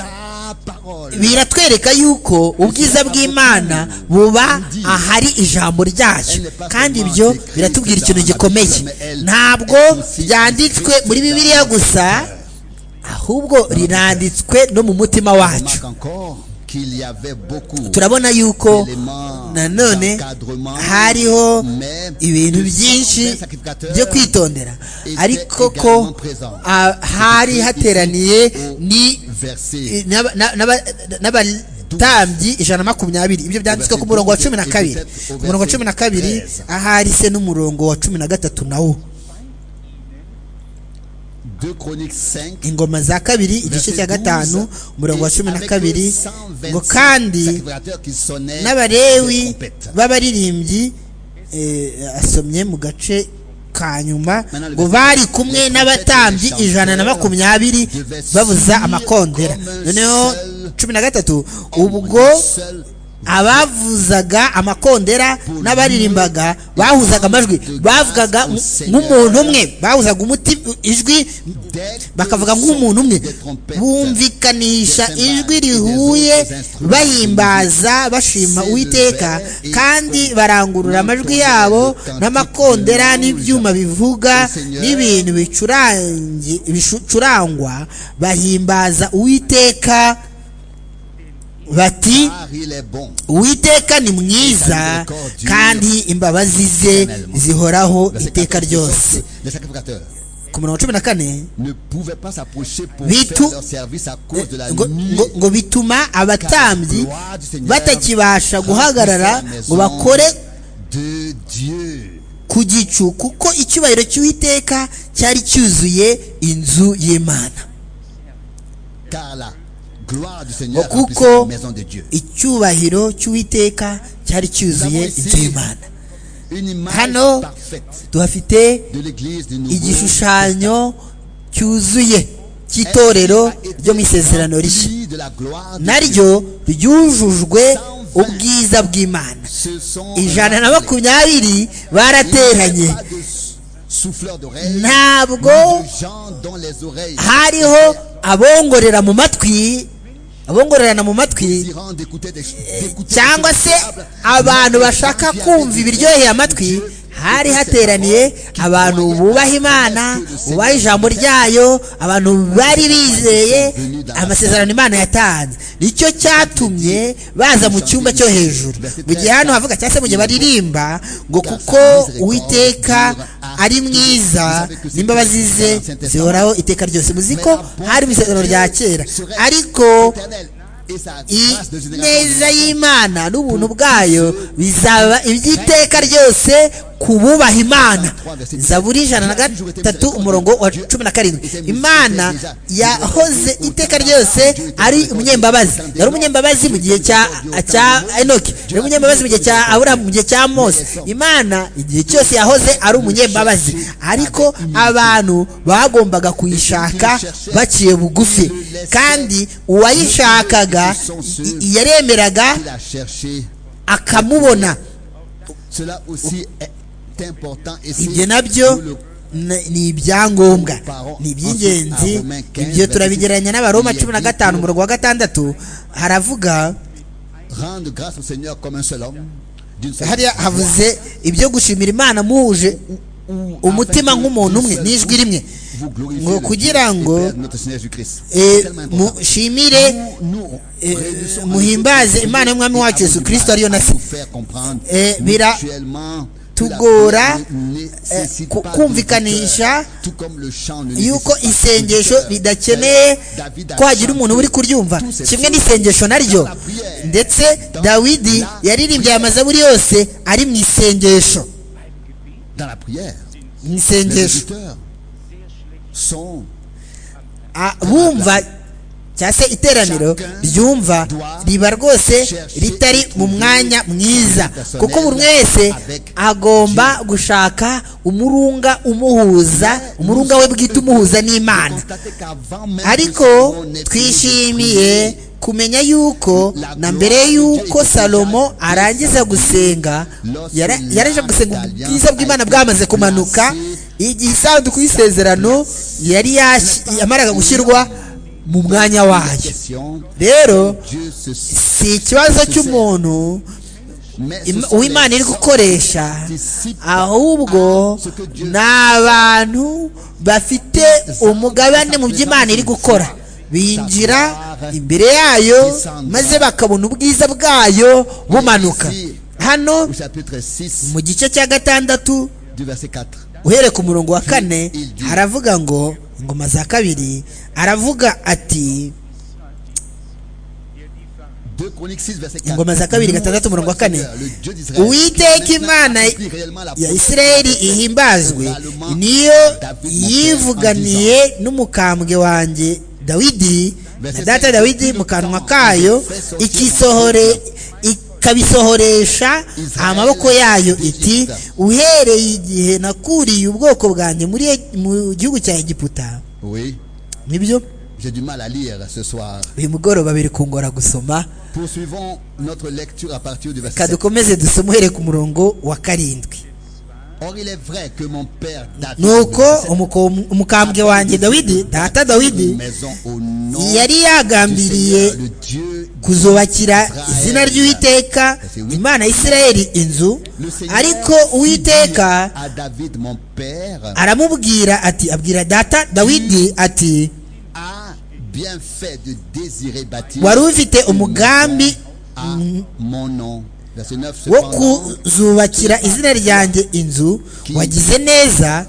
biratwereka yuko ubwiza bw'imana buba ahari ijambo ryayo kandi ibyo biratubwira ikintu gikomeye ntabwo ryanditswe muri bibiliya gusa ahubwo riranditswe no mu mutima wacu turabona yuko nanone hariho ibintu byinshi byo kwitondera ariko ko ah, hari hateraniye ni n'aba- n'aba- n'abatambyi ijana na makumyabiri ibyo byanditswe ku murongo wa cumi na kabiri ku murongo wa cumi na kabiri ahari se n'umurongo wa cumi na gatatu nawo ingoma za kabiri igice cya gatanu umurongo wa cumi na kabiri ngo kandi n'abarewi b'abaririmbyi eh, asomye mu gace ka nyuma ngo bari kumwe n'abatambyi ijana na makumyabiri bavuza amakondera noneho cumi na gatatu ubwo abavuzaga amakondera n'abaririmbaga bahuzaga amajwi bavugaga nk'umuntu umwe bahuzaga umuti ijwi bakavuga nk'umuntu umwe bumvikanisha ijwi rihuye bahimbaza bashima uwiteka kandi barangurura amajwi yabo n'amakondera n'ibyuma bivuga n'ibintu bicurangi- bicurangwa bahimbaza uwiteka bati uwiteka ni mwiza kandi imbabazi ze zihoraho iteka ryose ku murongo wa cumi na kane Bitu- ngo- ngo- ngo bituma abatambyi batakibasha guhagarara ngo bakore ku gicu kuko icyubahiro cy'uwiteka cyari cyuzuye inzu y'imana ngo kuko icyubahiro cy'uwiteka cyari cyuzuye inzu y'imana hano hano tuhafite igishushanyo cyuzuye cy'itorero ryo mu isezerano rishya naryo ryujujwe ubwiza bw'imana ijana na makumyabiri barateranye ntabwo hariho abongorera mu matwi abongorerana mu matwi cyangwa se abantu bashaka kumva ibiryoheye amatwi hari hateraniye abantu bubaha imana bubaha ijambo ryayo abantu bari bizeye amasezerano imana yatanze nicyo cyatumye baza mu cyumba cyo hejuru mu gihe hano havuga cyangwa se mu gihe baririmba ngo kuko uwiteka ari mwiza n'imbabazi ze zihoraho iteka ryose muzi ko hari mu isezerano rya kera ariko ineza y'imana n'ubuntu bwayo bizaba iby'iteka ryose ku bubaha imana zaburi ijana na gatatu umurongo wa cumi na karindwi imana yahoze iteka ryose ari umunyembabazi yari umunyembabazi mu gihe cya cya enoki yari umunyembabazi mu gihe cya aburahamu mu gihe cya mose imana igihe cyose yahoze ari umunyembabazi ariko abantu bagombaga kuyishaka baciye bugufi kandi uwayishakaga i- i- yaremeraga akamubona ibyo ibyo nabyo ni- ni ibyangombwa ni iby'ingenzi ibyo turabigereranya n'abaroma cumi na gatanu umurongo wa gatandatu haravuga hariya havuze ibyo gushimira imana muhuje umutima nk'umuntu umwe n'ijwi rimwe ngo kugira ngo eh, mushimire eh, muhimbaze imana y'umwami wacu yesu kirisito ariyo nasi Eh, bira- tugora, eh, ku- kumvikanisha yuko isengesho ridakeneye ko hagira umuntu uri kuryumva kimwe n'isengesho naryo ndetse dawidi yaririmbye aya mazaburi yose ari mu isengesho mu isengesho A- bumva cyangwa se iteraniro ryumva riba rwose ritari mu mwanya mwiza kuko buri wese agomba gushaka umurunga umuhuza umurunga we bwite umuhuza n'imana ariko twishimiye kumenya yuko na mbere y'uko salomo arangiza gusenga yara- yaraje gusenga ubwiza bw'imana bwamaze kumanuka igihe isanduku y'isezerano yari yash- yamaraga gushyirwa mu mwanya wayo rero si ikibazo cy'umuntu Im- uwimana iri gukoresha ahubwo ni abantu bafite umugabane mu by'imana iri gukora binjira imbere yayo maze bakabona ubwiza bwayo bumanuka hano Au chapitre 6 mu gice cya gatandatu du verset 4. uhereye ku murongo wa kane haravuga ngo ingoma za kabiri aravuga ati 2 Chroniques 6 verset 4. ingoma za kabiri gatandatu umurongo wa kane Le Dieu d'Israël. uwiteka imana accomplit réellement la ya promesse. isirayeli ihimbazwe niyo yivuganiye n'umukambwe wanjye dawidi na data dawidi mu kanwa kayo ikisohore ikabisohoresha amaboko yayo iti uhereye igihe nakuriye ubwoko bwanjye muri E- mu gihugu cya egiputa Oui, nibyo j'ai du mal à lire ce soir. uyu mugoroba biri kungora gusoma Poursuivons notre lecture à partir du verset reka 7. dukomeze dusome uhereye ku murongo wa karindwi Or il est vrai que mon père David nuko le verset umuko- umukambwe wanjye dawidi data dawidi une maison au nom du yari yagambiriye Seigneur, le Dieu kuzubakira izina ry'uwiteka imana ya isirayeli inzu ariko uwiteka à David mon père aramubwira ati abwira data dawidi ati a bien fait de désirer bâtir wari ufite une umugambi maison à mon nom. Verset 9 wo cependant, kuzubakira izina ryanjye inzu wagize neza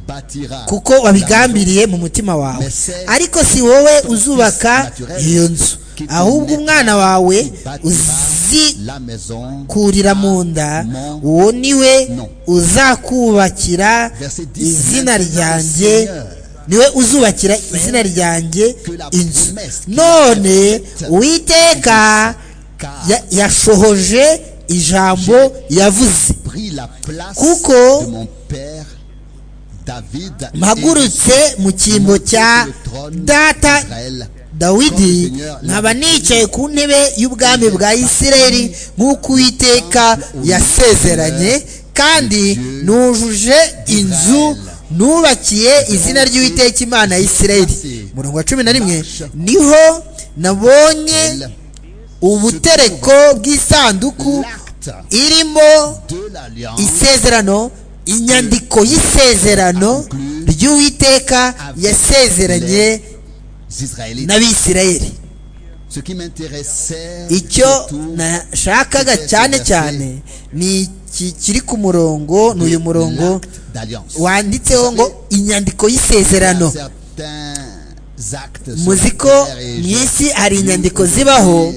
bâtira kuko wabigambiriye mu mutima wawe ariko si wowe uzubaka iyo nzu ahubwo umwana wawe uzikurira la maison mu nda uwo ni we uzakubakira izina ryanjye niwe uzubakira izina ryanjye inzu none uwiteka ya- yashohoje ijambo yavuze prit la place Kuko- de mon père David mpagurutse mu cyimbo cya data Israël. dawidi nkaba nicaye ku ntebe y'ubwami bwa isirayeli nk'uko uwiteka yasezeranye kandi nujuje inzu nubakiye izina ry'uwiteka imana ya isirayeli murongo wa cumi na rimwe niho nabonye ubutereko bw'isanduku L'acte irimo de l'alliance isezerano inyandiko y'isezerano ry'uwiteka yasezeranye israélite. n'abisirayeli Ce qui m'intéressait icyo surtout, nashakaga cyane cyane ni iki kiri ku murongo ni uyu murongo l'acte d'alliance. wanditseho ngo inyandiko y'isezerano Certains actes muzi ko secondaires et mu je- isi hari inyandiko zibaho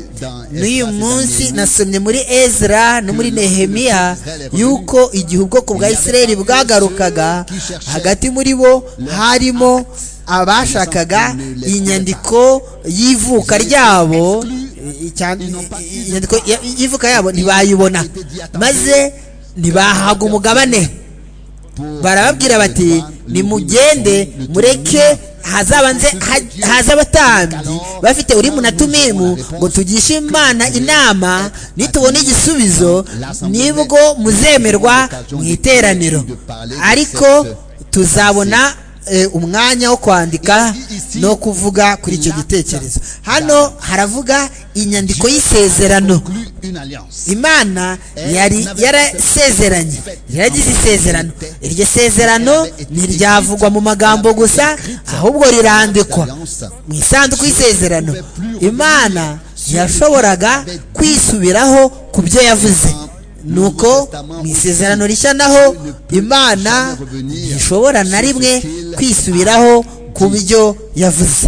n'uyu munsi nasomye muri ezra no muri nehemiya yuko igihe ubwoko bwa isirayeli bwagarukaga hagati muri bo harimo abashakaga inyandiko y'ivuka ryabo cyane- inyandiko ya- y'ivuka yabo ntibayibona maze ntibahaga umugabane pour- barababwira bati nimugende mureke hazabanze ha- haze abatambyi bafite urimu na tumimu ngo tugishe imana inama nitubona igisubizo nibwo muzemerwa mu iteraniro ariko tuzabona eh, umwanya wo kwandika Ici- ici, no kuvuga kuri icyo la- gitekerezo hano haravuga inyandiko y'isezerano conclu une alliance. imana Eh, yari n'abe- yarasezeranye yaragize isezerano iryo sezerano ntiryavugwa mu magambo gusa ahubwo rirandikwa mu isanduku y'isezerano imana ntiyashoboraga kwisubiraho ku byo yavuze nuko mu isezerano rishya naho imana ntishobora na rimwe kwisubiraho ku byo yavuze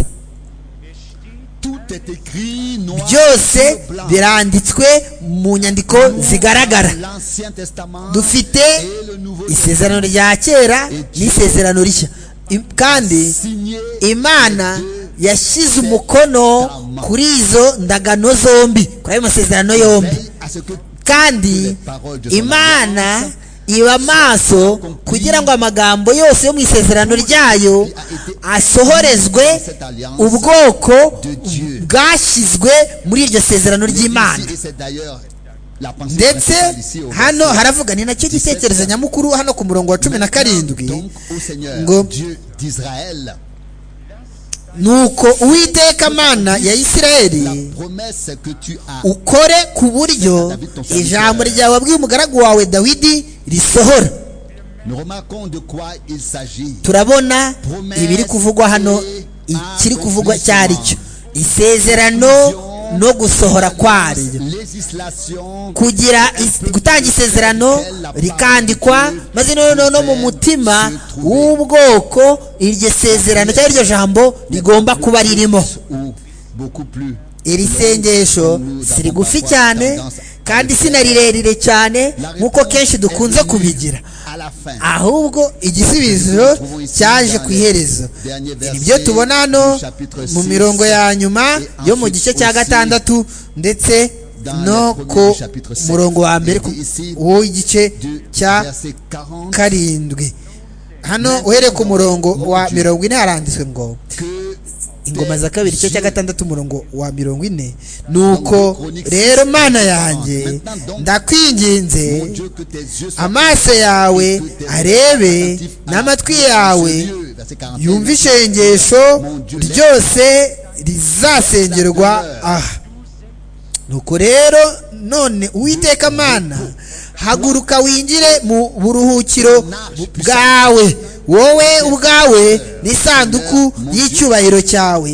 Tout est écrit noir byose sur blanc. biranditswe mu nyandiko zigaragara L'Ancien Testament dufite et le Nouveau isezerano rya kera n'isezerano rishya I- kandi signé imana yashyize umukono kuri izo ndagano zombi kuri ayo masezerano yombi veille à ce que kandi imana iba maso kugira ngo amagambo yose yo mu isezerano ryayo asohorezwe ubwoko bwashyizwe muri iryo sezerano ry'imana Ici, et c'est d'ailleurs la pensée ndetse principale ici au hano verset haravuga ni nacyo gitekerezo nyamukuru hano ku murongo wa cumi na karindwi Donc au Seigneur ngo- Dieu d'Israël, nuko uwiteka mana ya la isirayeli promesse que tu as ukore ku buryo ijambo ryawe wabwiye umugaragu wawe dawidi risohora nous remarquons de quoi il s'agit. turabona ibiri kuvugwa hano ikiri kuvugwa cyari cyo isezerano no gusohora kwaryo Législation kugira is- gutanga isezerano rikandikwa maze noneho no mu mutima w'ubwoko iryo sezerano cyangwa iryo jambo rigomba kuba ririmo ou beaucoup plus. iri sengesho si rigufi cyane kandi si na rirerire cyane nk'uko kenshi dukunze kubigira À la fin. ahubwo igisubizo cyaje ku iherezo ibyo tubona hano mu mirongo ya nyuma yo mu gice cya gatandatu ndetse no ku murongo wa mbere ku- w'igice de- cya verset 40, karindwi hano uhereye ku murongo wa mirongo ine haranditswe ngo que ingoma za kabiri igice cya gatandatu umurongo wa mirongo ine nuko rero mana yanjye ndakwinginze mon Dieu que tes yeux soient amaso yawe arebe attentifs à la n'amatwi parole de yawe ce Dieu. Verset 41. yumve isengesho ryose rizasengerwa aha nuko rero none uwiteka mana haguruka winjire mu buruhukiro bwawe wowe ubwawe n'isanduku y'icyubahiro cyawe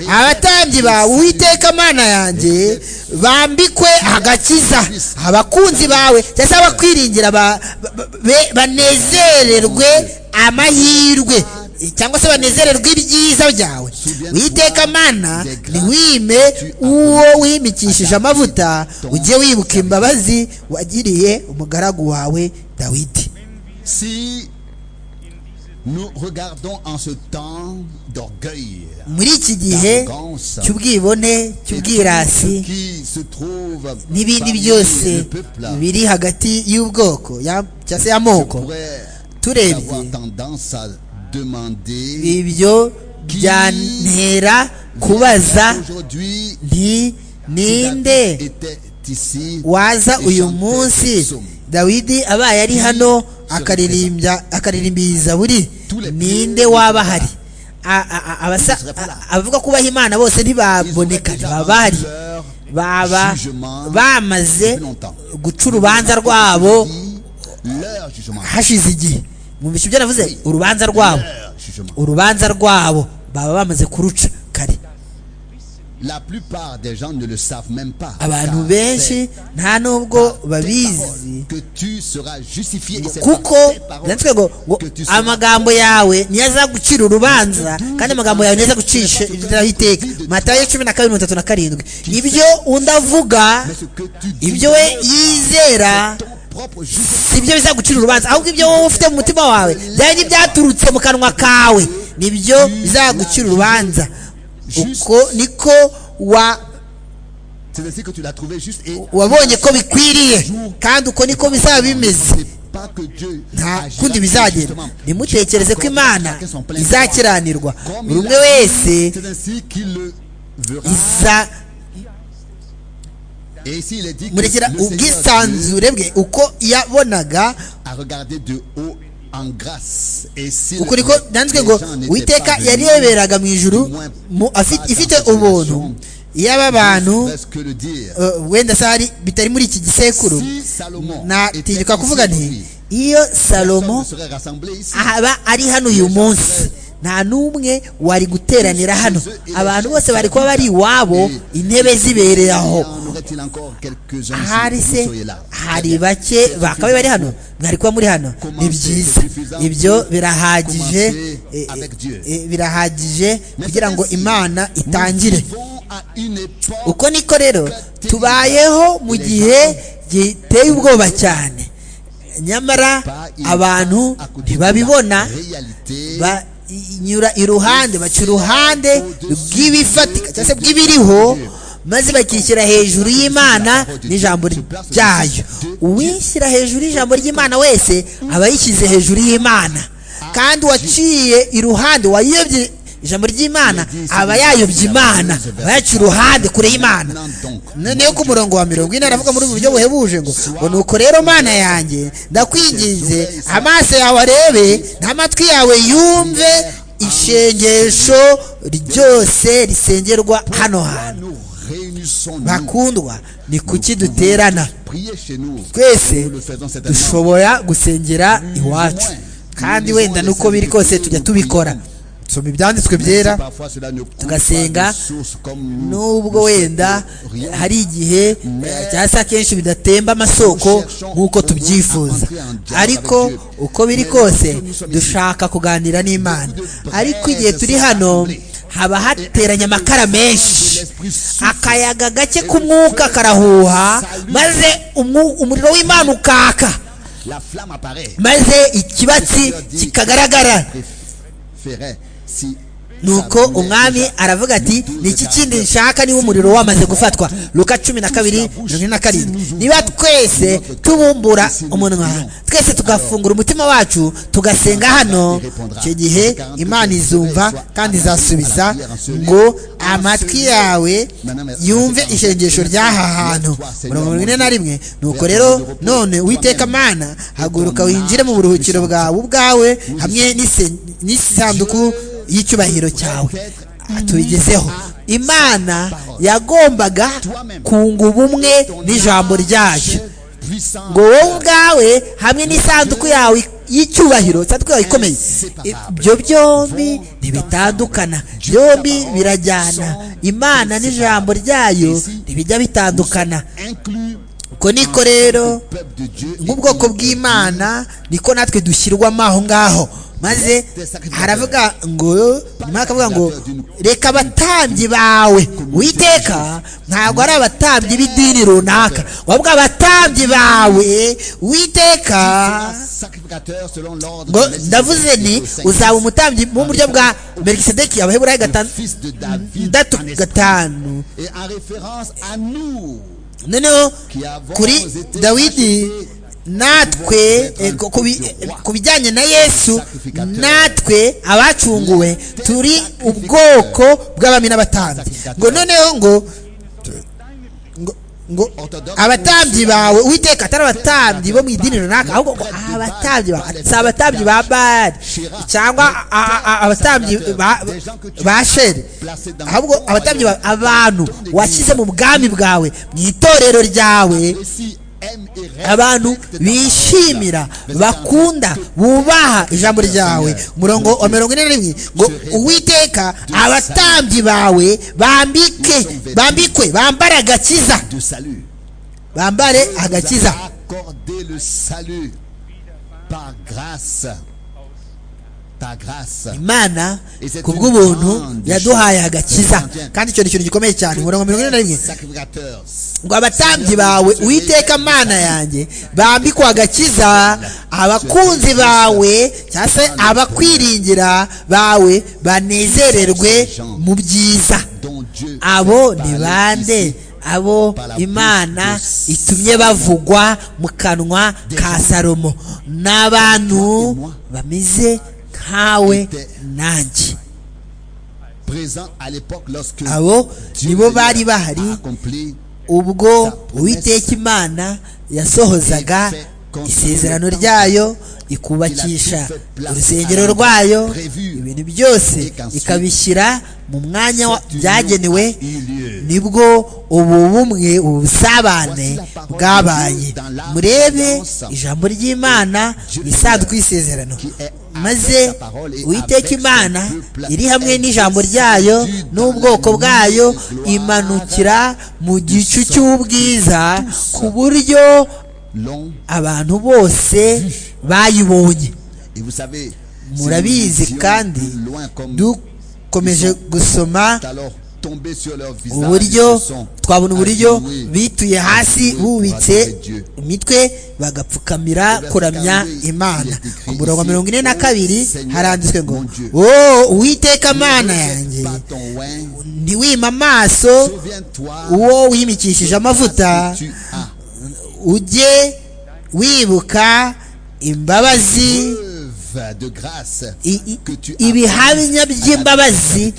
abatambyi bawe uwiteka mana yanjye bambikwe agakiza abakunzi bawe cyangwa se abakwiringira ba- ba- be- banezererwe amahirwe cyangwa se banezererwe ibyiza byawe uwiteka mana ni wime uwo wimikishije amavuta ujye wibuka imbabazi wagiriye umugaragu wawe dawidi Si nous regardons en ce temps d'orgueil, muri iki gihe cy'ubwibone cy'ubwirasi ce qui se trouve n'ibindi parmi byose le peuple biri hagati y'ubwoko ya- cyangwa se y'amoko pourrait turebye avoir tendance à demander ibyo byantera kubaza aujourd'hui si nti ninde David était ici waza et uyu chantait ce munsi psaume. dawidi abaye ari hano akaririmbya akaririmbiza zaburi ninde waba hari A- a- a- abasa- a- abavuga kubaha imana bose ntibaboneka ntibabahari baba bamaze guca urubanza rwabo leur jugement hashize igihe mwumvise ibyo navuze urubanza rwabo leur jugement urubanza rwabo baba bamaze kuruca kare la plupart des gens ne le savent même pas abantu car benshi nta n'ubwo babizi que tu seras justifié et c'est kuko par tes paroles byanditswe ngo ngo que tu seras amagambo yawe niyo azagucira urubanza kandi amagambo yawe niyo azagucisha inzira y'iteka matayo cumi na kabiri mirongo itatu na karindwi ibyo undi avuga mais ce que tu dis ibyo we yizera ton propre jugement si byo bizagucira urubanza ahubwo ibyo wowe ufite mu mutima wawe byari n'ibyaturutse mu kanwa kawe nibyo bizagucira urubanza uko niko wa c'est ainsi que tu l'as trouvé juste et wabonye ko bikwiriye kandi uko niko bizaba bimeze c'est pas que Dieu nta agira kundi bizagenda justement. nimutekereze ko imana Chacun son plein izakiranirwa Comme buri il umwe l'a- wese c'est ainsi qu'il le verra iza et ici il est dit que le murekera Seigneur Dieu ubwisanzure bwe uko yabonaga a regardé de haut en grâce. Et si ukuri ko byanditswe ngo uwiteka yareberaga mu ijuru mu- afi- ifite ubuntu yaba abantu eh, wenda se hari bitari muri iki gisekuru natinyuka kuvuga nti iyo salomo ahaba ari hano uyu munsi nta n'umwe wari guteranira hano abantu bose bari kuba bari iwabo intebe zibereye aho ahari se hari bake bakabaye bari hano mwari kuba muri hano ni byiza ibyo birahagije eh, eh, birahagije kugira ngo imana itangire uko niko rero tubayeho mu gihe giteye ubwoba cyane nyamara abantu ntibabibona banyura iruhande baca uruhande rw'ibifatika cyangwa se bw'ibiriho maze bakishyira hejuru y'imana n'ijambo ryayo uwishyira hejuru y'ijambo ry'imana wese aba yishyize hejuru y'imana kandi uwaciye iruhande wayobye ijambo ry'imana aba yayobye imana aba yaciye uruhande kure y'imana noneho ku murongo wa mirongo ine aravuga muri ubu buryo buhebuje ngo ngo nuko rero mana yanjye ndakwinginze amaso yawe arebe n'amatwi yawe yumve ishengesho ryose risengerwa hano hantu bakundwa ni kuki duterana twese dushobora gusengera iwacu kandi wenda nuko biri kose tujya tubikora soma ibyanditswe byera tugasenga nubwo wenda hari igihe eh, cyangwa se akenshi bidatemba amasoko nk'uko tubyifuza ariko uko biri kose dushaka kuganira n'imana ariko igihe turi hano haba hateranye amakara menshi akayaga gake k'umwuka karahuha maze umu- umuriro w'imana ukaka maze ikibatsi kikagaragara nuko umwami aravuga ati ni iki kindi nshaka niba umuriro wamaze gufatwa luka cumi na kabiri mirongo ine na karindwi niba twese tubumbura umunwa twese tugafungura umutima wacu tugasenga hano icyo gihe imana izumva kandi izasubiza ngo amatwi yawe yumve ishengesho ry'aha hantu mirongo ine na rimwe nuko rero none uwiteka mana haguruka winjire mu buruhukiro bwawe ubwawe hamwe n'ise- n'isanduku y'icyubahiro cyawe tubigezeho imana yagombaga kunga ubumwe n'ijambo ryayo ngo wowe ubwawe hamwe n'isanduku yawe y'icyubahiro isanduku yawe ikomeye ibyo byombi ntibitandukana byombi birajyana imana n'ijambo ryayo ntibijya bitandukana uko niko rero nk'ubwoko bw'imana niko natwe dushyirwamo aho ngaho maze haravuga ngo nyuma hakavuga ngo reka abatambyi bawe witeka ntabwo ari abatambyi b'idini runaka wabwa abatambyi bawe witeka ngo ndavuze ni uzaba umutambyi mu buryo bwa melikisedeki abaheburayi gatandatu gatanu Et en référence à nous noneho kuri dawidi natwe eh, ku- ku bi- eh, ku bijyanye na yesu natwe abacunguwe turi ubwoko bw'abami n'abatambyi ngo noneho ngo ngo- ngo abatambyi bawe uwiteka atari abatambyi bo mu idini runaka ahubwo ngo abatambyi bawe si abatambyi ba bari cyangwa a- a- a- abatambyi ba- ba sheri ahubwo abatambyi bawe abantu washyize mu bwami bwawe mu itorero ryawe si aime et rêve abantu bishimira bakunda bubaha ijambo ryawe umurongo wa mirongo ine na rimwe ngo uwiteka abatambyi bawe bambike bambikwe bambare agakiza de salut. bambare agakiza Accorder le salut par grâce. Par grâce. imana ku bw'ubuntu yaduhaye agakiza kandi icyo ni ikintu gikomeye cyane umurongo wa mirongo ine na rimwe Sacrificateur. ngo abatambyi bawe uwiteka mana yanjye bambikwa agakiza abakunzi bawe cyangwa se abakwiringira bawe banezererwe mu byiza Dont Dieu. abo ni bande abo imana itumye bavugwa mu kanwa ka salomo ni abantu bameze nkawe nanjye Présent à l'époque lorsque abo Dieu nibo a bari bahari accompli ubwo uwiteka imana yasohozaga isezerano ryayo ikubakisha urusengero rwayo ibintu byose ikabishyira mu mwanya wa- byagenewe nibwo ubu bumwe ubu busabane bwabaye murebe ijambo ry'imana isanzwe isezerano maze uwiteka imana iri hamwe n'ijambo ryayo n'ubwoko bwayo imanukira mu gicu cy'ubwiza ku buryo long abantu bose bayibonye et vous savez c'est murabizi une vision kandi de loin comme dukomeje gusoma alors tombés sur leur visage uburyo ils se sont twabona uburyo adoués bituye hasi bubitse imitwe bagapfukamira kuramya imana ku murongo wa mirongo ine na kabiri haranditswe ngo wowe uwiteka mana yanjye par ton oin ntiwima amaso souviens-toi uwo wimikishije amavuta que tu as ujye wibuka imbabazi preuve de grâce i- i- que tu as ibihamya by'imbabazi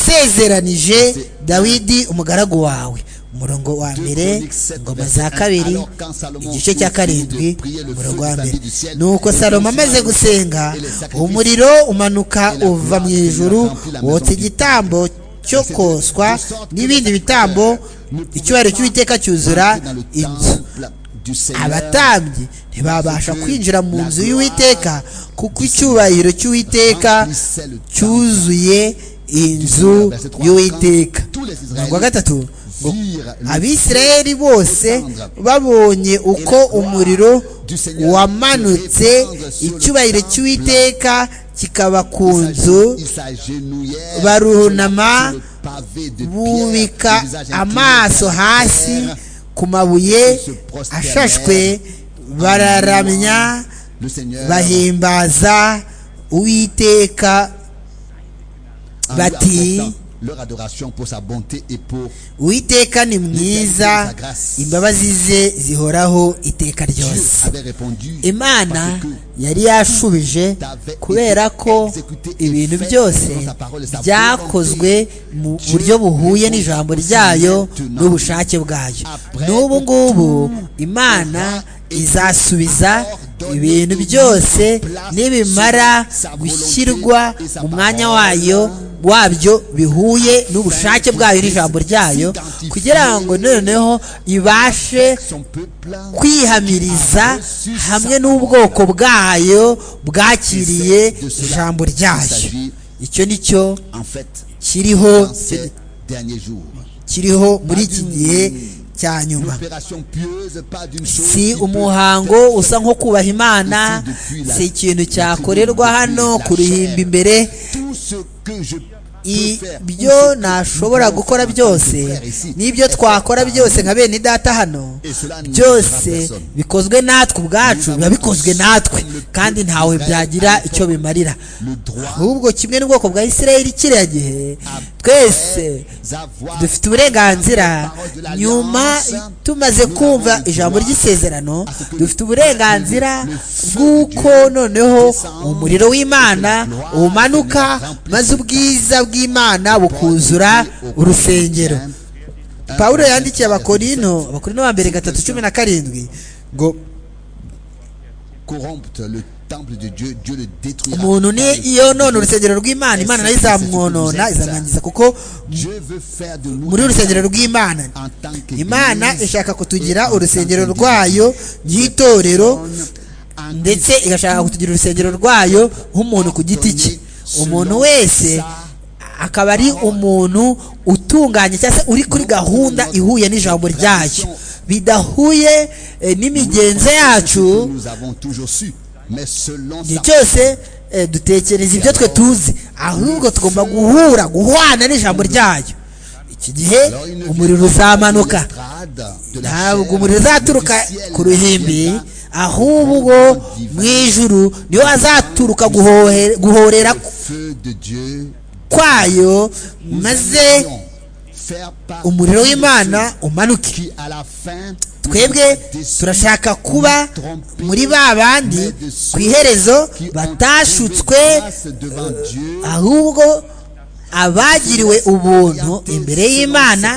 wasezeranije dawidi umugaragu wawe umurongo wa mbere ingoma za kabiri igice cya karindwi umurongo wa mbere nuko salomo amaze gusenga umuriro umanuka uva mu ijuru wotsa igitambo cyo koswa n'ibindi bitambo icyubahiro cy'uwiteka cyuzura inzu du Seigneur abatambyi ntibabasha kwinjira mu nzu y'uwiteka kuko icyubahiro cy'uwiteka cyuzuye inzu y'uwiteka umurongo wa gatatu ngo abisirayeli bose babonye uko umuriro wamanutse icyubahiro cy'uwiteka kikaba ku nzu Ils s'agenouillèrent barunama sur le pavé de pierre, bubika le visage incliné amaso vers la hasi terre. ku mabuye ashashwe bararamya Le Seigneur bahimbaza uwiteka en lui bati apportant leur adoration pour sa bonté et pour uwiteka ni mwiza imbabazi ze zihoraho iteka Dieu ryose avait répondu imana parce que yari yashubije kubera ko ibintu byose byakozwe mu buryo buhuye n'ijambo ryayo n'ubushake bwayo n'ubu ngubu imana izasubiza ibintu byose nibimara gushyirwa mu mwanya wayo wabyo bihuye n'ubushake bwayo n'ijambo ryayo kugira ngo noneho ibashe son peuple kwihamiriza hamwe n'ubwoko bwayo bwakiriye ijambo ryayo icyo ni cyo en fait kiriho dans ces derniers jours. kiriho muri iki gihe cya nyuma L'opération pieuse pas d'une chose si qui peut umuhango usa nko kubaha imana si ikintu cyakorerwa hano ku ruhimbi imbere tout ce que je ibyo nashobora gukora byose n'ibyo twakora byose nka bene data hano byose bikozwe natwe ubwacu biba bikozwe natwe kandi ntawe byagira icyo bimarira le droit ahubwo kimwe n'ubwoko bwa isirayeli kiriya gihe twese d'avoir dufite uburenganzira nyuma tumaze kumva ijambo ry'isezerano dufite uburenganzira bw'uko noneho umuriro w'imana umanuka maze ubwiza bw'imana bukuzura urusengero pawulo yandikiye abakorino abakorino ba mbere gatatu cumi na karindwi ngo corrompre le temple de Dieu, Dieu le détruira. umuntu ni iyo none urusengero rw'imana imana nayo izamwonona izamwangiza kuko Dieu veut faire de nous muri urusengero rw'imana en tant que imana ishaka kutugira urusengero rwayo ry'itorero ndetse igashaka kutugira urusengero rwayo nk'umuntu ku giti cye umuntu wese akaba ari umuntu utunganye cyangwa se uri kuri gahunda ihuye n'ijambo ryayo bidahuye eh, n'imigenzo yacu nous avons toujours su, mais selon igihe sa cyose eh, dutekereza ibyo twe tuzi ahubwo tugomba guhura guhwana n'ijambo ryayo iki gihe Alors, il ne umuriro vient pas de uzamanuka l'estrade, de la ntabwo chair, umuriro uzaturuka du ciel, ku ruhimbi viendra ahubwo mu ijuru niho hazaturuka guhohe- guhorera le feu de Dieu. kwayo Nous maze allons faire partie umuriro de w'imana ceux umanuke qui à la fin nous twebwe aura déçus, turashaka kuba muri ba bandi ku iherezo qui ont batashutswe trouvé grâce devant Dieu. ahubwo abagiriwe ubuntu imbere y'imana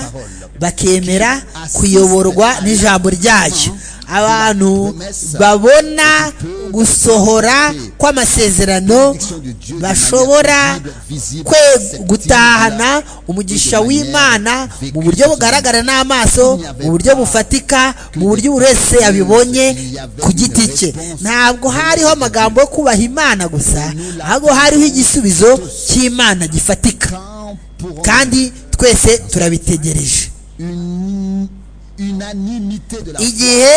bakemera kuyoborwa n'ijambo ryayo abantu babona gusohora kw'amasezerano bashobora kwe- gutahana umugisha w'imana mu buryo bugaragara n'amaso mu buryo bufatika mu buryo buri wese yabibonye ku giti cye ntabwo hariho amagambo yo kubaha imana gusa ahubwo hariho igisubizo cy'imana gifatika kandi twese turabitegereje une unanimité de la igihe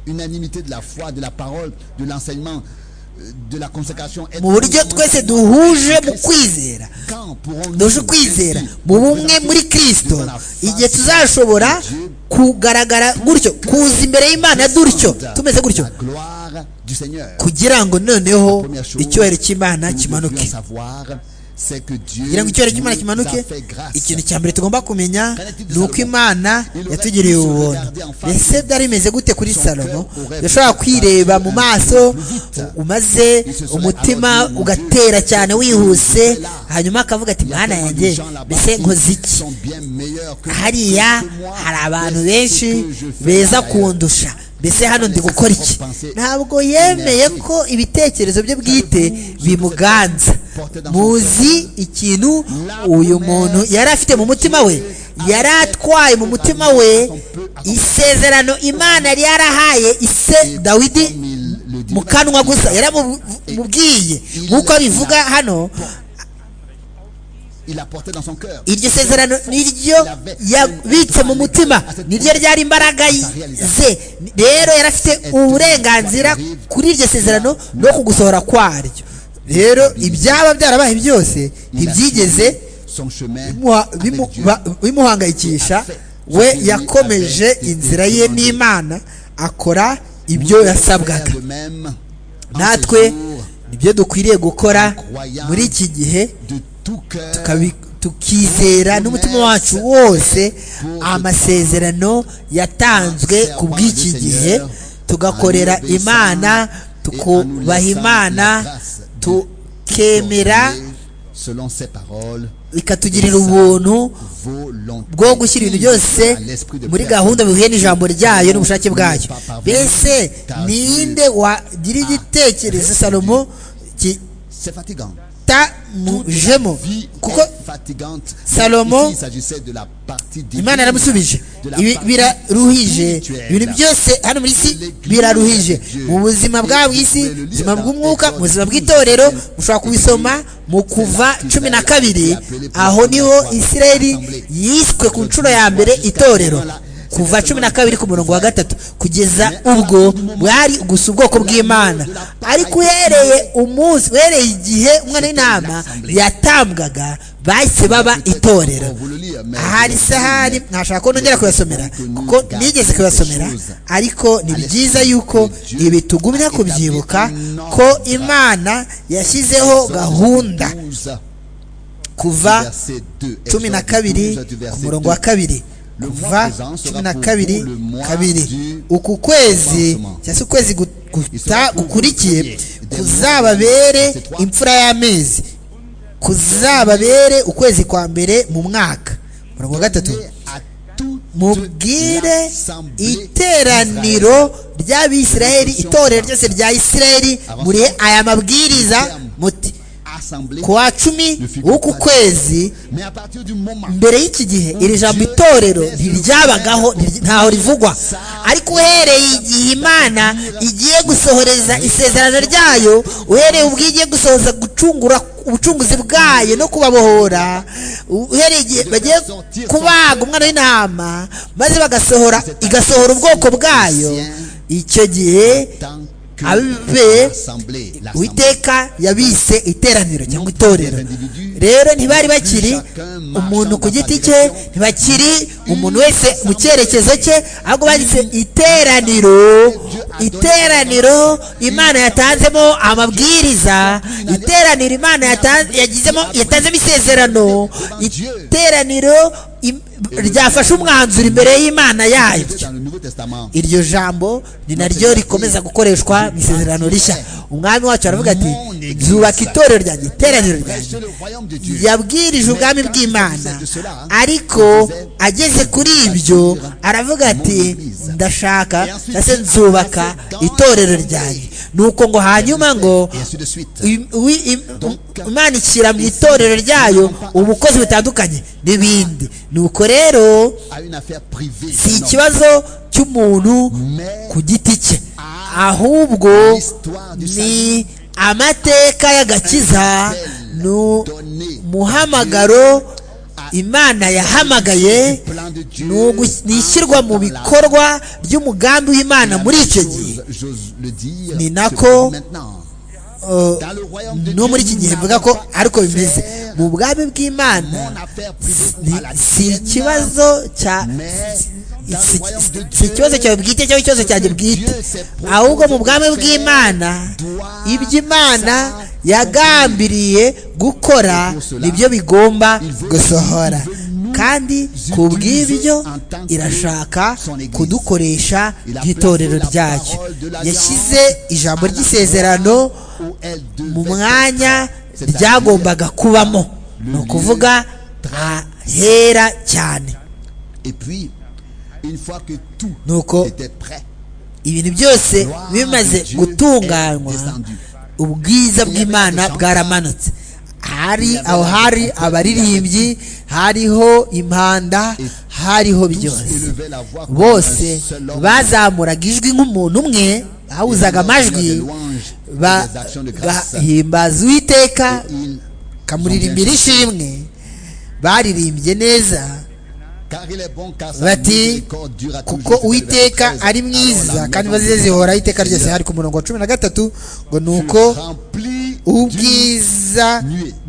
unanimité de la foi, de la parole, de l'enseignement, euh, de la consécration. Être mu buryo conjoint- twese duhuje mu kwizera Quand pourrons-nous duhuje ukwizera ainsi mu nous bumwe présenter muri kristo devant la face igihe tuzashobora kugaragara gutyo kuza imbere y'imana dutyo de tumeze gutyo La gloire du Seigneur. kugira ngo noneho Première chose icyubahiro cy'imana que nous kimanuke devrions savoir, c'est que Dieu kugira ngo icyubahiro cy'imana nous kimanuke a fait grâce. ikintu cya mbere tugomba kumenya ni uko imana yatugiriye ubuntu ese byari bimeze gute kuri salomo yashobora kwireba mu maso umaze umutima ugatera cyane wihuse hanyuma akavuga ati Il y a mwana tellement de yanjye gens là-bas mbese qui nkoze iki sont bien meilleurs que moi. hariya Que moi, hari abantu ce benshi que je fais beza ailleurs. kundusha mbese hano ndi gukora iki ntabwo yemeye ko ibitekerezo bye bwite bimuganza muzi ikintu uyu muntu yari afite mu mutima we yari atwaye mu mutima we isezerano imana yari yarahaye ise dawidi Comme il le dit, mu kanwa gusa yaramubwiye nk'uko bivuga hano il l'a porté dans son cœur. iryo sezerano niryo yabitse mu mutima niryo ryari imbaraga ze rero yari afite uburenganzira kuri iryo sezerano no kugusohora kwaryo rero ibyaba byarabaye byose Il a ntibyigeze suivi son chemin bimuha- avec bimu- Dieu. ba- bimuhangayikisha we yakomeje inzira ye n'imana akora ibyo yasabwaga Faire de même en natwe ce jour, nibyo dukwiriye gukora muri iki gihe de tout cœur, tukabi- tukizera n'umutima wacu wose amasezerano yatanzwe ku bw'iki gihe tugakorera imana tukubaha imana tukemera selon ses paroles, ikatugirira ubuntu volonté, bwo gushyira ibintu byose à l'esprit de muri personne. gahunda bihuye n'ijambo ryayo n'ubushake bwayo mbese ninde wagira igitekerezo salomo C'est fatigant. kitamujemo Vie kuko est fatigante. Salomon, Ici, il s'agissait de la partie divine. imana yaramusubije ibi biraruhije ibintu byose hano muri isi biraruhije mu buzima bwa bw'isi ubuzima bw'umwuka mu buzima bw'itorero mushobora kubisoma mu kuva cumi na kabiri aho niho isirayeli yiswe ku nshuro ya mbere itorero kuva cumi na kabiri ku murongo wa gatatu kugeza ubwo bwari gusa ubwoko bw'imana ariko uhereye umunsi uhereye igihe umwana w'intama yatambwaga bahise baba itorero On vous le lit, mais ahari se ahari ntashaka ko nongera kuyasomera kuko nigeze kuyasomera ariko ni byiza yuko ibi tugumya kubyibuka ko imana yashyizeho gahunda 12, kuva verset 2, cumi na kabiri Exode 12, ku verset murongo wa 2. kabiri kuva cumi na kabiri kabiri uku kwezi cyangwa se ukwezi gu- guta- gukurikiye kuzababere imfura y'amezi kuzababere ukwezi kwa mbere mu mwaka umurongo wa gatatu À toute mubwire l'assemblée iteraniro ry'abisiraheli itorero ryose rya isiraheli muri aya mabwiriza muti assemblée. ku wa cumi w'uku kwezi Mais à partir du moment mbere y'iki gihe iri jambo itorero ntiryabagaho ntiryi- ntaho rivugwa ariko uhereye igihe imana igiye gusohoreza isezerano ryayo uhereye ubwo igiye gusohoza gucungura ubucunguzi bwayo no kubabohora uhereye igihe bagiye kubaga umwana w'intama maze bagasohora igasohora ubwoko bwayo icyo gihe tant que Abe- l'assemblée, l'assemblée uwiteka yabise iteraniro cyangwa itorero rero ntibari bakiri umuntu ku giti cye ntibakiri umuntu wese mu cyerekezo cye ahubwo bagise iteraniro iteraniro imana yatanzemo amabwiriza iteraniro imana yata- yagizemo yatanzemo isezerano iteraniro im- ryafashe umwanzuro imbere y'imana yayo dans le Nouveau Testament. iryo jambo ni naryo rikomeza gukoreshwa mu isezerano rishya umwami wacu aravuga ati nzubaka itorero ryanjye iteraniro ryanjye C'est le royaume de Dieu. yabwirije ubwami bw'imana ariko ageze kuri ibyo aravuga ati ndashaka ndetse nzubaka itorero ryanjye nuko ngo hanyuma ngo Et ainsi de suite. im- wi- im- imana ishyira mu itorero ryayo ubukozi butandukanye n'ibindi nuko rero À une affaire privée. si non. ikibazo cy'umuntu Mais ku giti cye ahubwo l'histoire du salut ni amateka y'agakiza nu- donné muhamagaro imana yahamagaye plan de Dieu. ni ugu- ni ishyirwa mu dans la- bikorwa ry'umugambi w'imana la muri même icyo gihe chose, J'ose le dire. Ni se nako- produit maintenant. Uh, Dans le royaume de no muri iki Dieu, gihe nous mvuga ko n'avons pas ariko affaire bimeze mu bwami bw'imana mon affaire privée ni- à la si tienne, ikibazo cya mais dans le si royaume de si Dieu, ikibazo cyawe bwite cyangwa ikibazo cyanjye bwite ahubwo mu bwami bw'imana ibyo imana yagambiriye gukora nibyo bigomba gusohora kandi ku bw'ibyo irashaka kudukoresha nk'itorero ryayo yashyize ijambo ry'isezerano où elle devait mu mwanya ryagombaga kubamo ni ukuvuga ahera cyane Et puis, une fois que tout Nuko était prêt, ibintu byose bimaze gutunganywa ubwiza bw'imana bwaramanutse hari aho hari abaririmbyi hariho impanda hariho byose élevaient la voix comme bose un seul homme. bazamuraga ijwi nk'umuntu umwe bahuzaga amajwi ba- bahimbaza uwiteka Il- bakamuririmbira ishimwe baririmbye neza car il est bon, car sa bati miséricorde dure à kuko toujours. uwiteka ari mwiza kandi maze zihora iteka ryose hari ku murongo wa cumi na gatatu ngo ni uko Rempli ubwiza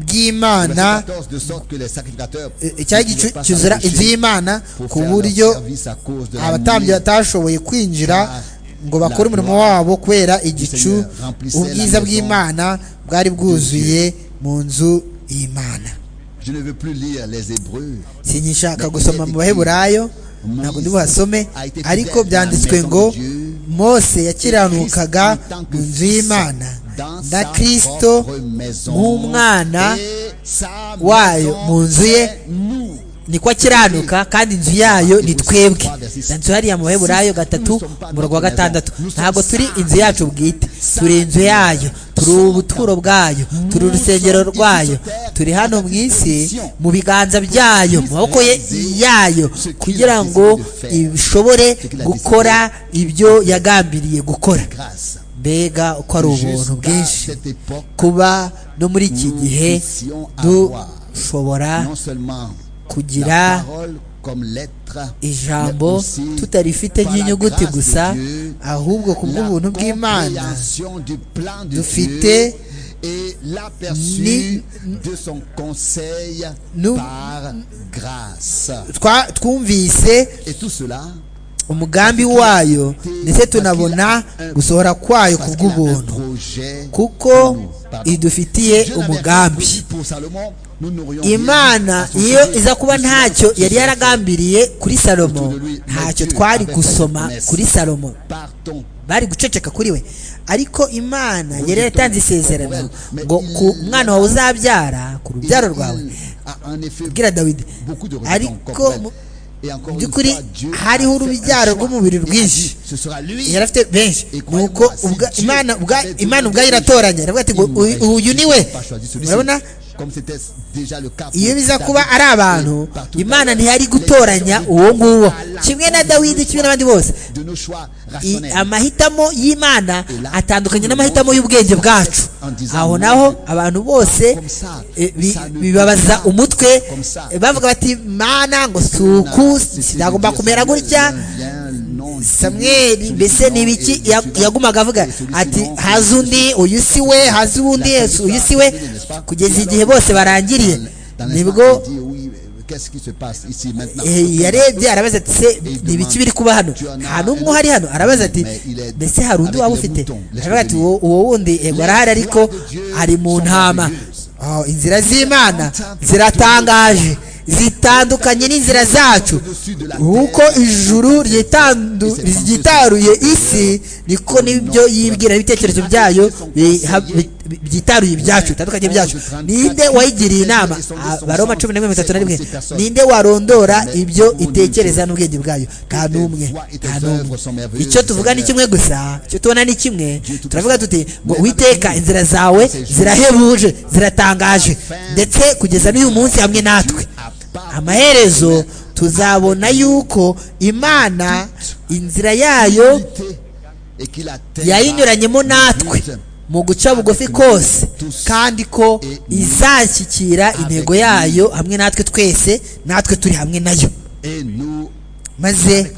bw'imana de sorte que les sacrificateurs e- icyari gicu cyuzura inzu y'imana ku buryo abatambyi batashoboye kwinjira ngo bakore umurimo wabo kubera igicu ubwiza bw'imana bwari bwuzuye mu nzu y'imana Je ne veux plus lire les Hébreux. sinyishaka gusoma mu baheburayo ntabwo ndi buhasome ariko byanditswe ngo mose yakiranukaga mu nzu y'imana na kirisito nk'umwana wayo mu nzu ye niko akiranuka kandi inzu yayo ni twebwe inzu hariya mu baheburayo gatatu umurongo wa gatandatu ntabwo turi inzu yacu bwite turi inzu yayo turi ubuturo bwayo turi urusengero rwayo turi hano mu isi mu biganza byayo mu maboko ye yayo kugira ngo ishobore gukora ibyo yagambiriye gukora Grâce. mbega uko ari ubuntu bwinshi cette époque, kuba no muri iki gihe dushobora non seulement kugira la parole comme lettre, ijambo tutarifite nk'inyuguti gusa ahubwo ku bw'ubuntu bw'imana dufite dufite ni- nu- grâce twa- twumvise et tout cela umugambi wayo ndetse tunabona gusohora kwayo ku parce qu'il avait un bw'ubuntu projet kuko pour nous. Pardon. idufitiye Dieu n'avait pas umugambi prévu pour Salomon, nous n'aurions rien imana à son iyo sujet. iza kuba ntacyo yari yaragambiriye kuri salomo Autour de lui, ntacyo Matthieu twari avait gusoma promesse. kuri salomo Partons. bari guceceka kuri we ariko imana Ubu yari ni yatanze itorero. isezerano Mais ngo il- ku mwana wawe uzabyara ku Il- rubyaro il rwawe a en effet bwira dawidi beaucoup de regrets encore ariko pour elle. Et encore mu une by'ukuri fois, Dieu hariho a fait un urubyaro choix. rw'umubiri Et a rwinshi dit, ce sera lui. yari afite benshi Ikora nuko mu ubwa- basizi. imana ubwa- Avec imana Dieu, ubwayo Dieu. iratoranya iravuga ati ngo Il uyu- n'aurait uyu ni we pas choisi celui-ci. urabona Comme c'était déjà le cas iyo pour biza David. kuba ari abantu Et partout imana ailleurs, ntiyari les gutoranya gens uwo nguwo à la kimwe na dawidi kimwe n'abandi bose de nos choix I- rationnels. amahitamo y'imana atandukanye n'amahitamo y'ubwenge bwacu aho naho abantu bose eh, bi- bibabaza umutwe eh, bavuga bati mana ngo si uku sinagomba kumera gutya samweli mbese ni ibiki Ya- yagumaga avuga ati haza undi uyu si we haza undi uyu si we kugeza igihe bose barangiriye nibwo Eh, yarebye arabaza ati se ni ibiki biri kuba hano nta n'umwe uhari hano arabaza ati mbese hari undi waba ufite aravuga ati uwo uwo wundi yego arahari ariko ari mu ntama Oh, inzira z'imana ziratangaje zitandukanye n'inzira zacu uko ijuru ryitandu- ryitaruye isi niko nibyo yibwira ibitekerezo byayo biha- bi- bi- byitaruye ibyacu bitandukanye byacu ninde wayigiriye inama abaroma cumi n'imwe mirongo itatu na rimwe ninde warondora ibyo itekereza n'ubwenge bwayo nta n'umwe nta n'umwe icyo tuvuga ni kimwe gusa icyo tubona ni kimwe turavuga tuti ngo witeka inzira zawe zirahebuje ziratangaje ndetse kugeza n'uyu munsi hamwe natwe amaherezo tuzabona yuko imana inzira yayo yayinyuranyemo natwe mu guca bugufi kose kandi ko izashyikira intego yayo hamwe natwe twese natwe turi hamwe nayo maze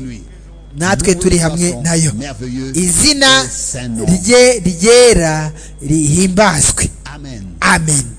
natwe turi hamwe nayo izina rye ryera rihimbazwe amen